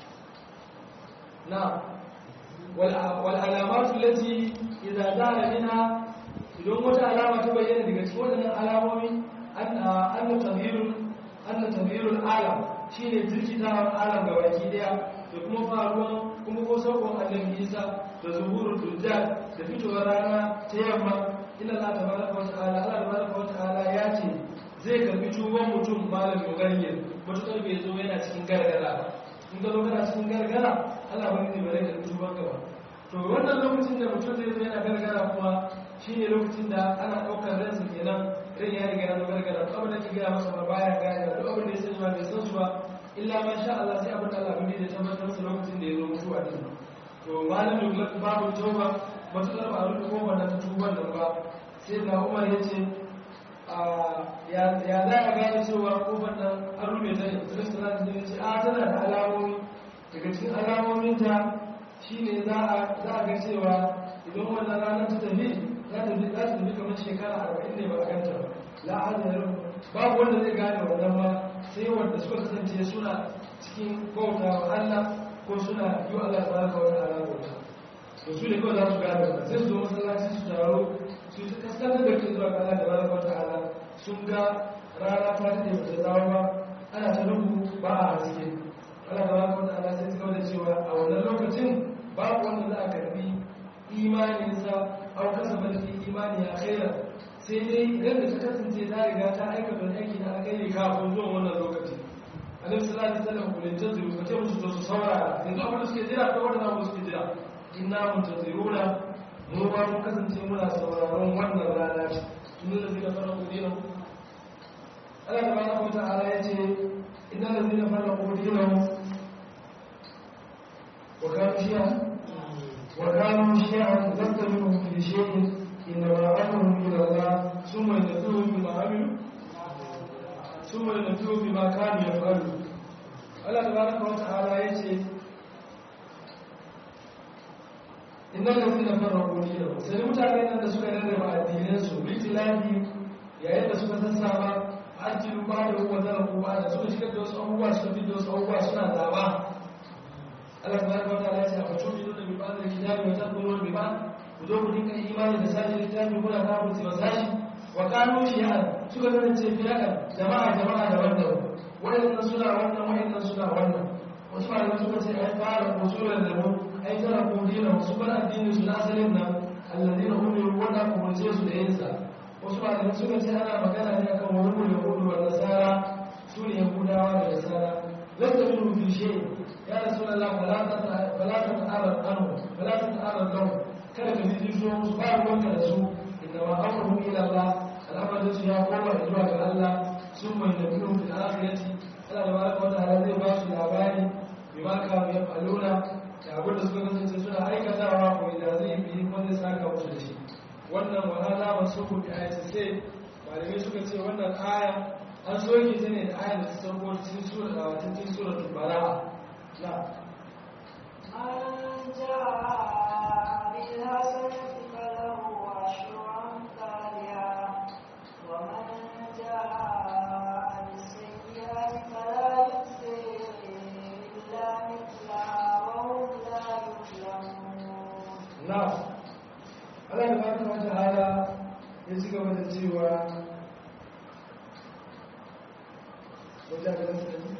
na wal alamatu lati idza zara minha idan wata alama ta bayyana daga cikin waɗannan alamomi anna taghyirul anna taghyirul alam shine jirkitawan alam gabaki daya da kuma faruwan kuma ko saukon annabi Isa da zuhurul dujjal da fitowar rana ta yamma ina Allah tabaraka wa ta'ala Allah tabaraka wa ta'ala ya ce zai karbi tuban mutum malam mugargir mutukar bai zo yana cikin gargara ba in ka zo kana cikin gargara Allah wani ne bare karbi tuban ka ba to wannan lokacin da mutum zai zo yana gargara kuma shine lokacin da ana daukar ransa kenan rai ya riga ya zo gargara duk abin da ke gaya masa ba baya gane duk abin da ya sani ba bai san su ba illa ma sha Allah sai abin da Allah bai da tabbatar masa lokacin da ya zo mutuwa din to malamin babu tauba matuƙar ba a rufe kofar na tuban nan ba sai na umar ya ce ya za a gane cewa kofar nan an rufe ta ne kristiyan da ya ce a tana da alamomi daga cikin alamominta shi ne za a ga cewa idan wannan ranar ta tafi za ta tafi kamar shekara arba'in ne ba a ganta ba la'adar babu wanda zai gane wannan ba sai wanda suka kasance suna cikin bauta wa Allah ko suna yi wa Allah tabaraka wa ta'ala bauta to su ne kawai za su gane ba sai su zo masallaci su taro su yi kaskantar da ke zuwa ga Allah tabaraka wa ta'ala sun ga rana ta daɗe ba ta dawo ba ana ta duhu ba a haske Allah tabaraka wa ta'ala sai su da cewa a wannan lokacin babu wanda za a karbi imaninsa au kasaba da imani a khairan sai dai idan da ta kasance ta riga ta aikata wani aiki na alkhairi kafin zuwan wannan lokaci annabi sallallahu alaihi wasallam kullun taziru kace musu to su saurara yanzu abin da suke jira ko wanda zamu suke jira inna muntaziruna mu ba mu kasance muna sauraron wannan rana ce tun da zai da farko dinu Allah tabaraka wa ta'ala yace innal ladina farqu dinahum wa kanu shi'a wa kanu shi'a lasta minhum fi shay'in إنما أمرهم إلى الله ثم ينبئهم بما عملوا ثم ينبئهم بما كانوا يفعلون Allah tabaraka wa ta'ala yace innal ladina farraqu dinahum sai mutane nan da suka rarraba addinan su bitilahi yayin da suka sassaba ajilu ba da wa zalaku ba da suka shigar da wasu abubuwa suka fi da wasu abubuwa suna zaba Allah tabaraka wa ta'ala yace a fatu bi da bi ba da kitabi wa taqulun bi ba ku zo ku dinga imani da sashi littafi kuna kafin su sashi wa kanu shi'an suka kasance firaqan jama'a jama'a da wannan wayannan suna wannan wayannan suna wannan wasu malamai suka ce ai fara usulan da mu ai tara ku dina su bar addini su na asalin nan alladina umiru wanda ku mace su da yinsa wasu malamai suka ce ana magana ne akan wani mu yahudu wa nasara su ne yahudawa da nasara lasta minhu fi shay ya rasulullah fala ta fala ta ta'arad anhu fala ta ta'arad lahu kada ka ji so musu ba ruwanka da su inda ma amuru ila Allah al'amarin su ya koma zuwa ga Allah sun mai da biyu fil akhirati Allah da baraka wa ta'ala zai ba su labari bi ma ka ya faluna da abin da suka kasance suna aikatawa ko idan zai bi ko zai saka musu da shi wannan wa hada masuku bi ayati sai malamai suka ce wannan aya an soke ta ne da ayar da ta sauko cikin sura cikin suratul bara'a na من جاء بالحسنة فله عشر أمثالها ومن جاء بالسيئة فلا يجزي إلا مثلها وهم لا يظلمون na Allah da baraka wa ta'ala ya ci gaba da cewa wata ga nasarar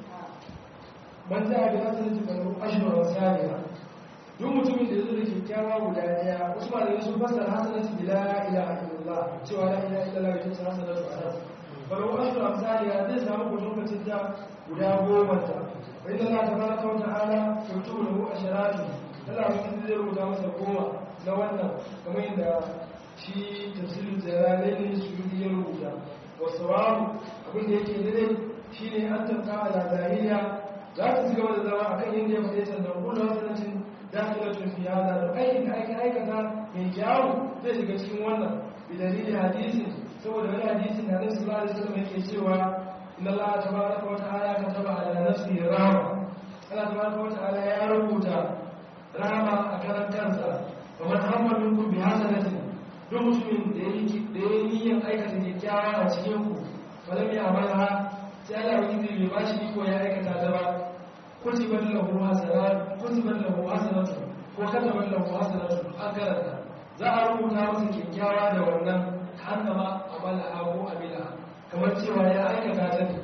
man za a bi nasarar jibaru ashirar wasaniya duk mutumin da ya zo da kyakkyawa guda daya wasu malamai sun fassara hasanatu bi la ilaha illallah cewa la ilaha illallah ita ce hasanatu a nan baro ashirar wasaniya zai samu kwatankwacin ta guda goma ta wa inna Allah tabaraka wa ta'ala yutubu lahu asharatu Allah mutum zai rubuta masa goma na wannan kamar yadda shi tafsirin jalalaini su yi ya rubuta wasu ramu abin da yake daidai shi ne an tafka ala zahiriya za ta ci gaba da zama a kan yadda ya faɗe sannan kula wasanacin dakilatun fi hada da aikin da aikin aikata mai kyawu zai shiga cikin wannan bidalili hadisin saboda wani hadisin da nasu sallallahu alaihi wasallam yake cewa inna allaha tabaraka wa ta'ala kataba ala nafsihi rahma Allah tabaraka wa ta'ala ya rubuta rahama a karan kansa wa man hamma minkum bi hasanatin duk mutumin da ya da ya niyyar aikata kyakkyawa a cikin ku falam ya amalha sai Allah ya yi bai bashi iko ya aikata ta ba kutibat lahu hasanat kutibat lahu hasanatu ko katabat lahu hasanatu an karanta za a rubuta masa kyakkyawa da wannan hannama amala abu abila kamar cewa ya aikata ta ne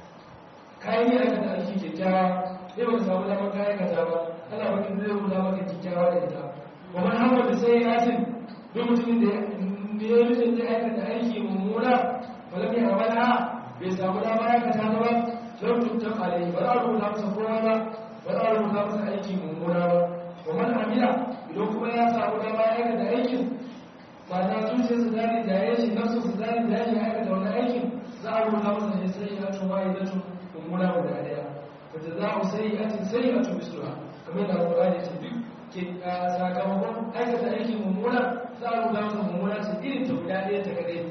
kayan yi aikata aiki kyakkyawa sai ba ka samu damar ka aikata ba ana bakin zai rubuta maka kyakkyawa da ita wa man hamma da sai yasin duk mutumin da ya nufin zai aikata aiki mummuna falam ya amala bai samu dama aikata ta ba lam tuttab alai ba za a rubuta masa kowa ba ba za a rubuta masa aiki mummuna ba wa man amila idan kuma ya samu dama ya aikata aikin mata zuciyarsa ta da ya shi nafsu su ta da ya shi aikata wani aikin za a rubuta masa ne sai ya tuma ya zato mummuna guda daya wata za a sai ya ce sai ya tu misluha kamar da alƙur'ani ce duk ke sakamakon aikata aikin mummuna za a rubuta masa mummuna ce irin ta guda ɗaya ta kaɗai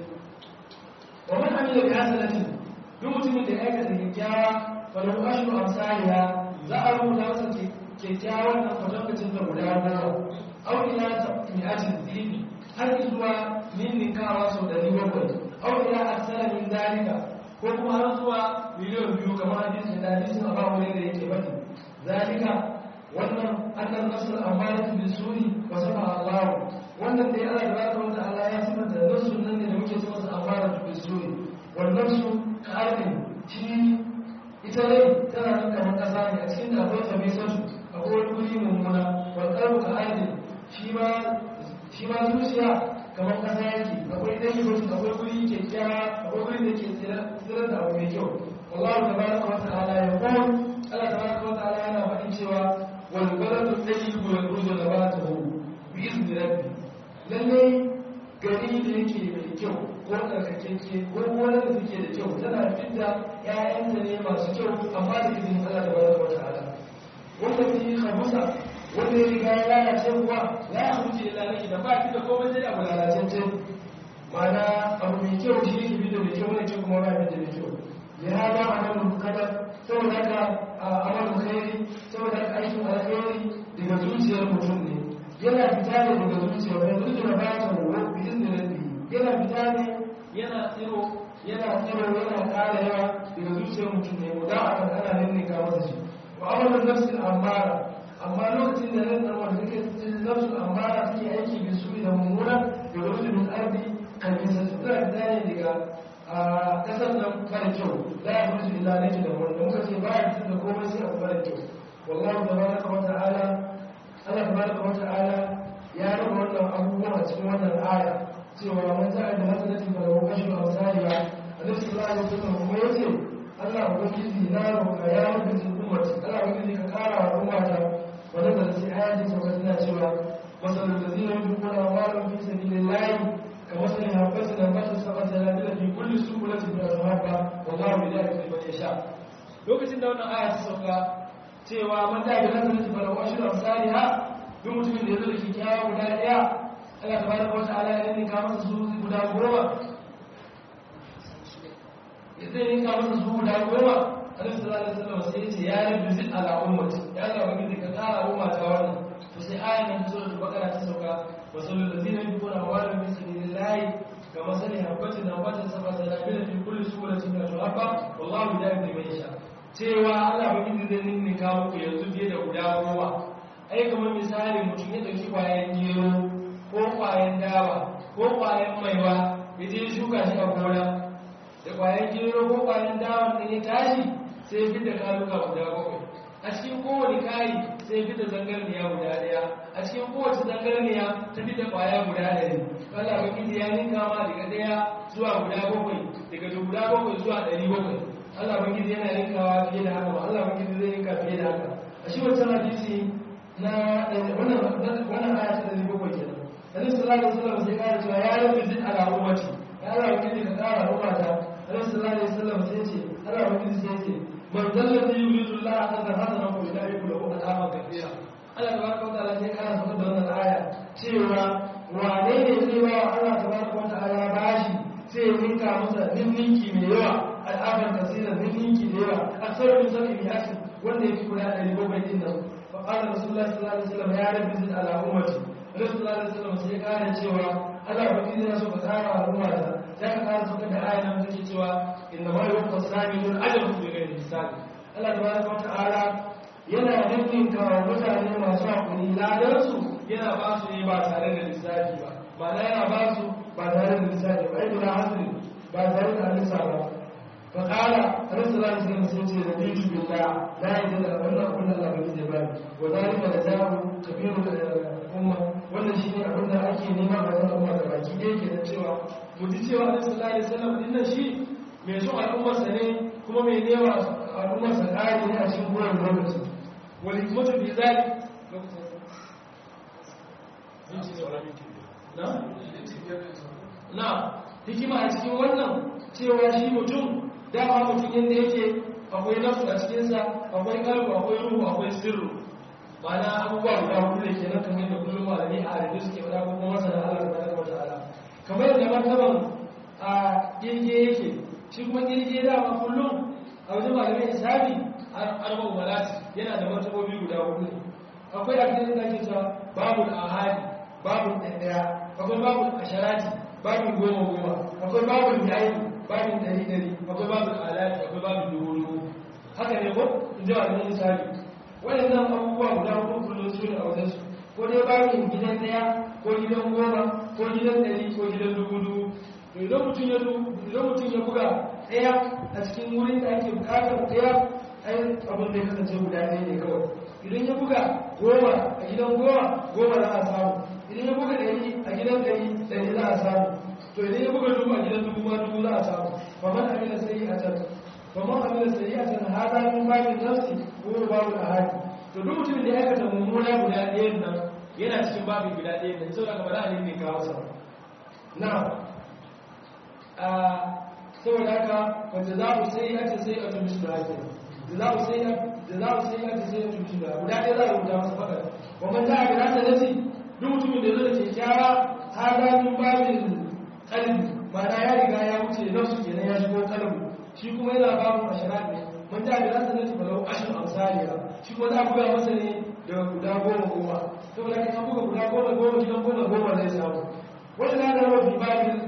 wa man amila bi hasanatin duk mutumin da ya aikata kyakkyawa fa lahu ashru amsalha za a rubuta masa kyakkyawan nan kwatankwacin ta guda goma au ila mi'atin dhibi har zuwa ninninkawa sau ɗari bakwai au ila aksara min dalika ko kuma har zuwa miliyan biyu kamar hadisin da hadisin a babu ne da yake bane zalika wannan annan nasul amaratu bisuri wa sama Allah wannan dai Allah tabaraka wa ta'ala ya sifanta nasul nan ne da muke cewa sa amaratu bisuri wannan su kafin shi ita rai tana nan kamar kasa ne a cikin da akwai kamisar akwai wani guri mummuna wa qalbu ka aidi shi ma shi ma zuciya kamar kasa yake akwai dai mutum akwai guri kyakkyawa akwai guri da ke tsirar da abu mai kyau wallahu tabaraka wa ta'ala ya qul Allah tabaraka wa ta'ala yana faɗin cewa wal baladu tayyibu yakhruju nabatuhu bi izni rabbi lalle gari da yake mai kyau ko tsarkakeke ko wani da suke da kyau tana fidda ƴaƴanta ne masu kyau amma da izinin Allah tabaraka wa ta'ala wanda fi khabusa wanda ya riga ya lalace kuwa la ya huce ila nake da ba ki da komai sai abu lalacece mana abu mai kyau shi yake bi da mai kyau ne ce kuma ba bi da mai kyau ya hada amalin kadar saboda haka amalin khairi saboda haka aikin alkhairi daga zuciyar mutum ne yana fita ne daga zuciya wani zuciya ba ta wuri bi izinin rabbi yana fita ne yana tsiro yana tsiro yana ƙara yawa daga zuciyar mutum ne mu da aka ana ninnika masa shi wa amalin nafsin amara amma lokacin da nan wanda suke nafsu amara suke aiki bi su da mummuna da wasu min ardi kalisa su da fita ne daga kasar nan mara kyau la ya mutu illa nake da wanda muka ce ba ya fitar da komai sai abu mara kyau wallahu tabaraka wa ta'ala Allah tabaraka wa ta'ala ya raba wannan abubuwan a cikin wannan aya cewa man za'a da hasanatin fa lahu ashru amsalha annabi sallallahu alaihi wasallam kuma yace Allah ubangiji na roƙa ya rubuta ummati Allah ubangiji ka kara wa ummata wannan da sai ayatin sauka tana cewa masalul ladina yunfiquna amwalahum fi sabilillahi كمثل حبة نبات سبع سنابل في كل سبلة مئة حبة والله بذلك لمن يشاء lokacin da wannan aya ta sauka cewa man da ga nazarin ta fara washin amsali ha duk mutumin da ya zo da kyakkyawa guda ɗaya Allah tabaraka wa ta'ala ya ninka masa su guda goma zai ninka masa su guda goma Annabi sallallahu alaihi wasallam sai ya ce ya rabbi zid ala ummati ya Allah ba ka kara umma ta wannan to sai ayan nan ta suratul baqara ta sauka وصل الذين ينفقون أموالهم في سبيل الله كمثل حبة نبات سبع سنابل في كل سورة مئة حبة والله يدعي لمن يشاء cewa Allah ba gidi zai ninnika muku yanzu fiye da guda goma ai kamar misali mutum ya ɗauki kwayan gero ko kwayan dawa ko kwayan maiwa ya je shuka shi a gona da kwayan gero ko kwayan dawa da ya tashi sai fi da kaluka guda bakwai a cikin kowane kayi sai fi da zangarniya guda ɗaya a cikin kowace zangarniya ta fi da ƙwaya guda ɗari Allah bakiji ya ninka ma daga ɗaya zuwa guda bakwai daga guda bakwai zuwa ɗari bakwai Allah bakiji yana ninkawa fiye da haka ba Allah bakiji zai ninka fiye da haka a shi wancan hadisi na wannan wannan aya ta ɗari bakwai kenan Annabi sallallahu alaihi wasallam sai ya cewa ya rabbi zid ala ummati ya Allah bakiji ka ƙara ummata Annabi sallallahu alaihi wasallam sai ce Allah bakiji sai ce man zalladhi yuridu Allah an hasana wa yudaiku lahu adaban kathira Allah tabaraka wa ta'ala sai kana sanar da wannan aya cewa wane ne zai ba wa Allah tabaraka wa ta'ala bashi sai ya ninka masa ninninki mai yawa al'aban kasiran ninninki da yawa aksar min sabi bi asin wanda yake guda ɗari bakwai din nan fa qala rasulullah sallallahu alaihi wasallam ya rabbi zid ala ummati rasulullah sallallahu alaihi wasallam sai ya kara cewa Allah ba kidi na so ka kara al'umma ta sai ka kara saukar da ayan nan take cewa inna ma yuqta sabirun ajrun bi ghairi hisab Allah tabaraka wa ta'ala yana nufin kawo mutane masu haƙuri ladarsu yana ba su ne ba tare da lissafi ba ba na yana ba su ba tare da lissafi ba aibu na hasiri ba tare da alisa ba fa kala rasulullah sallallahu alaihi wasallam sai da bitu billah la ilaha illa wannan abin da Allah bai zai bani wa zalika da zamu kabiru da umma wannan shine abin da ake nema ga wannan umma da baki da yake da cewa mu ji cewa Annabi sallallahu alaihi wasallam dinnan shi mai son al'ummar sa ne kuma mai nema al'ummar sa kare ne a cikin gurin lokaci والحكمة في ذلك na hikima a cikin wannan cewa shi mutum dama mutum yadda yake akwai nafsu a cikinsa akwai kalbu akwai ruhu akwai sirru mana abubuwa guda hudu da ke nan kamar yadda kullum malami a arabi suke faɗa ko kuma masana Allah ta baraka wata ala kamar yadda martaban a girge yake shi kuma girge dama kullum a wajen malamai hisabi arba'u malati yana da martabobi guda hudu akwai abin da ake cewa babu ahadi babu ɗaya akwai babu asharati babu goma goma akwai babu yayi babin ɗari ɗari akwai babin alaƙi akwai babin dubu dubu haka ne ko in ji wani misali waɗannan abubuwa guda hudu kullum su ne a wajen su ko dai babin gidan ɗaya ko gidan goma ko gidan ɗari ko gidan dubu dubu to idan mutum ya idan mutum ya buga ɗaya a cikin wurin da ake bukatar ɗaya ai abin da ya kasance guda ɗaya ne kawai idan ya buga goma a gidan goma goma za a samu idan ya buga ɗari a gidan ɗari ɗari za a samu to idan ya buga dubu a gidan dubu ma dubu za a samu faman amina sai a can faman amina sai a can hada min babin nafsi ko babu a hadi to duk mutumin da ya aikata mummuna guda ɗayan nan yana cikin babin guda ɗayan nan saboda kamar da ne kawo sa na saboda haka wanda za ku sai ya ce sai a tun mishi da hake da za ku sai ya ce sai a tun mishi da guda ɗaya za a rubuta masa faɗa kuma ta ga nasa nasi duk mutumin da ya zo da kyakkyawa hada min babin kalbi ma'ana ya riga ya wuce nafsu kenan ya shigo kalbi shi kuma yana babu ashirat ne man ta ga nasa nasi balau ashir amsaliya shi kuma za a buga masa ne da guda goma goma saboda kan an buga guda goma goma gidan goma goma zai samu wanda na da rawa fi babin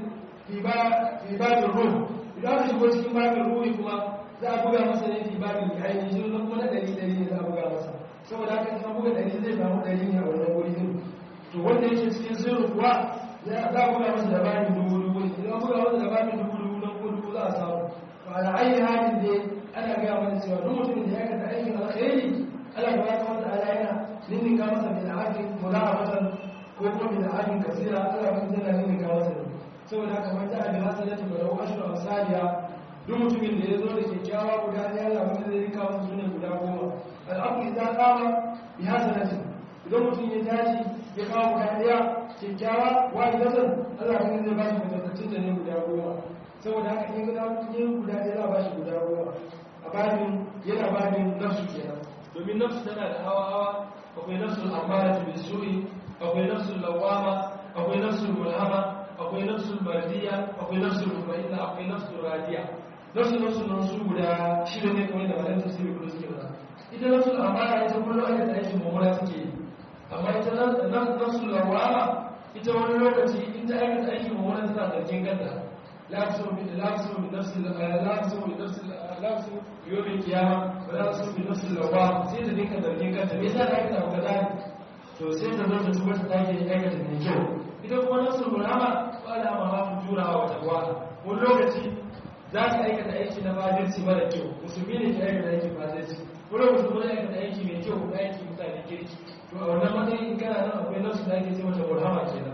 fi babin ruh idan aka shigo cikin babin ruhi kuma za a buga masa ne fi babin ainihin shi kuma na ɗari ɗari ne za a buga masa saboda haka kan buga ɗari zai samu ɗari ne a wannan wuri din to wanda yake cikin sirri kuwa za a buga masa da babin dubu dubu ne idan buga masa da babin dubu dubu nan ko dubu za a samu to a ra'ayi halin dai ana gaya mana cewa duk mutumin da ya aikata aikin alkhairi Allah ta wata wata ala yana ninninka masa min ahadin mudahafatan ko kuma min ahadin kasira Allah ta yana ninninka masa ne saboda haka man ja'a bil hasanati fa lahu ashru amsalha duk mutumin da ya zo da kyakkyawa guda ɗaya Allah wanda zai rika masa sunan guda goma al'abu idan kama bi hasanati idan mutum ya tashi ya kawo guda ɗaya kyakkyawa wa idan Allah wanda zai ba shi mutuntaccen da ne guda goma saboda haka in guda yin guda ɗaya za a ba shi guda goma a babin yana babin nafsu kenan domin nafsu tana da hawa hawa akwai nafsul amara bil su'i akwai nafsul lawama akwai nafsul mulhama akwai nafsul mardiya akwai nafsul mutmainna akwai nafsul radiya nafsul nafsul nan su guda shida ne kamar da malamin tafsiri kullum suke fara ita nafsul amara ita kullum aka da aikin mummuna take yi amma ita nafsul lawama ita wani lokaci in ta aikata aikin mummuna tana zargin kanta لا أقسم لا أقسم بنفس لا أقسم بنفس لا أقسم بيوم القيامة ولا أقسم بنفس اللوام سيد ذيك الدرجين كانت ميزان أكثر أو كذلك to sai ta zo ta tuba ta take aikata mai kyau ita kuma nasu mulama wala ma ma tujura wa taqwa wani lokaci za ka aikata aiki na fajirci mara kyau musulmi ne ke aikata aiki fajirci wani musulmi ne aikata aiki mai kyau ko aiki mutane kirki to a wannan matsayin in kana nan akwai nasu da ake ce mata mulhama kenan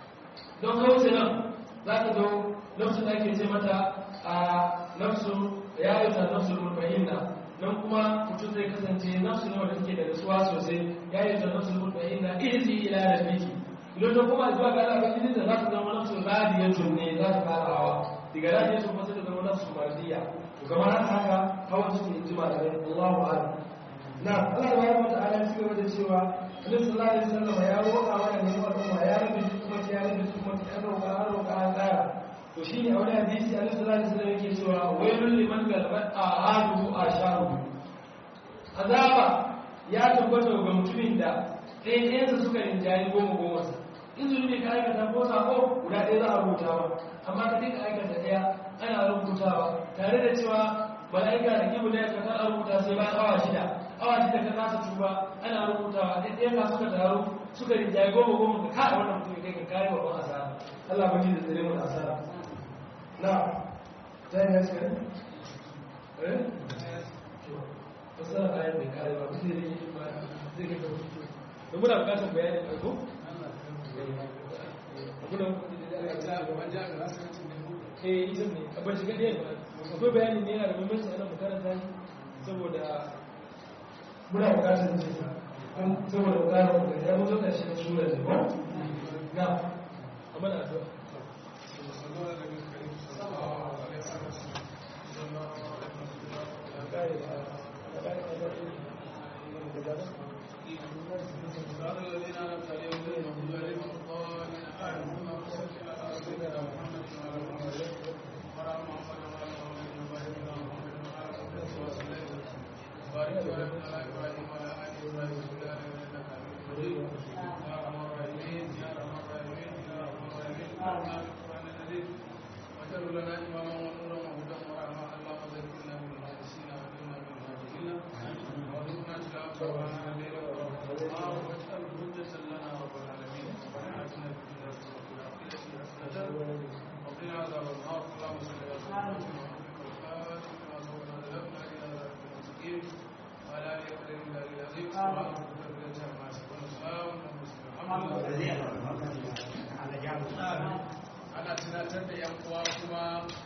don kauce nan za ka zo nafsu da ake ce mata a nafsu ya yi ta nafsu mutmainna don kuma mutum zai kasance nafsu ne wanda take da nasuwa sosai ya yi ta nafsu mutmainna irji ila rabbiki idan ta kuma zuwa ga Allah baki da za ta zama nafsu radiyatun ne za ta fara hawa daga radiyatun kuma sai ta zama nafsu mardiya to kamar haka haka hawan cikin jima da rai Allahu a'lam na Allah ya wata ala ci gaba da cewa Annabi sallallahu alaihi wasallam ya roƙa mana ne al'umma ya rubuta kuma ya rubuta kuma ya roƙa an roƙa an tsaya to shi ne a wani hadisi a nasarar da sallallahu yake cewa wailun liman galabat a hadu a sharu azaba ya tabbata ga mutumin da ɗaya ɗayansa suka rinjayi goma goma sa in zunubi ka aikata ko sako guda ɗaya za a rubuta ba amma ka dinka aikata ɗaya ana rubutawa tare da cewa mala'ika da kibu da ya a rubuta sai bayan awa shida awa shida ka kasa tuba ana rubutawa ɗaya ɗaya ka suka taru suka rinjayi goma goma ka kaɗa wannan mutum kai ka kare babban asara Allah baki da tsare mu da asara na ta yi nasu ne? eh? fasara kayan mai kare ba kusa da yi ba zai kai ka fito da muna bukatar bayanin ɗarko? eh ita ne abin shiga ɗaya ba akwai bayanin ne yana da mimmanci ana makaranta saboda muna bukatar ce saboda bukatar da ya mutu ƙarshen sura ne ba? na amma na addu'a وجعل لنا إماما ونورا ana tunatar da yan uwa kuma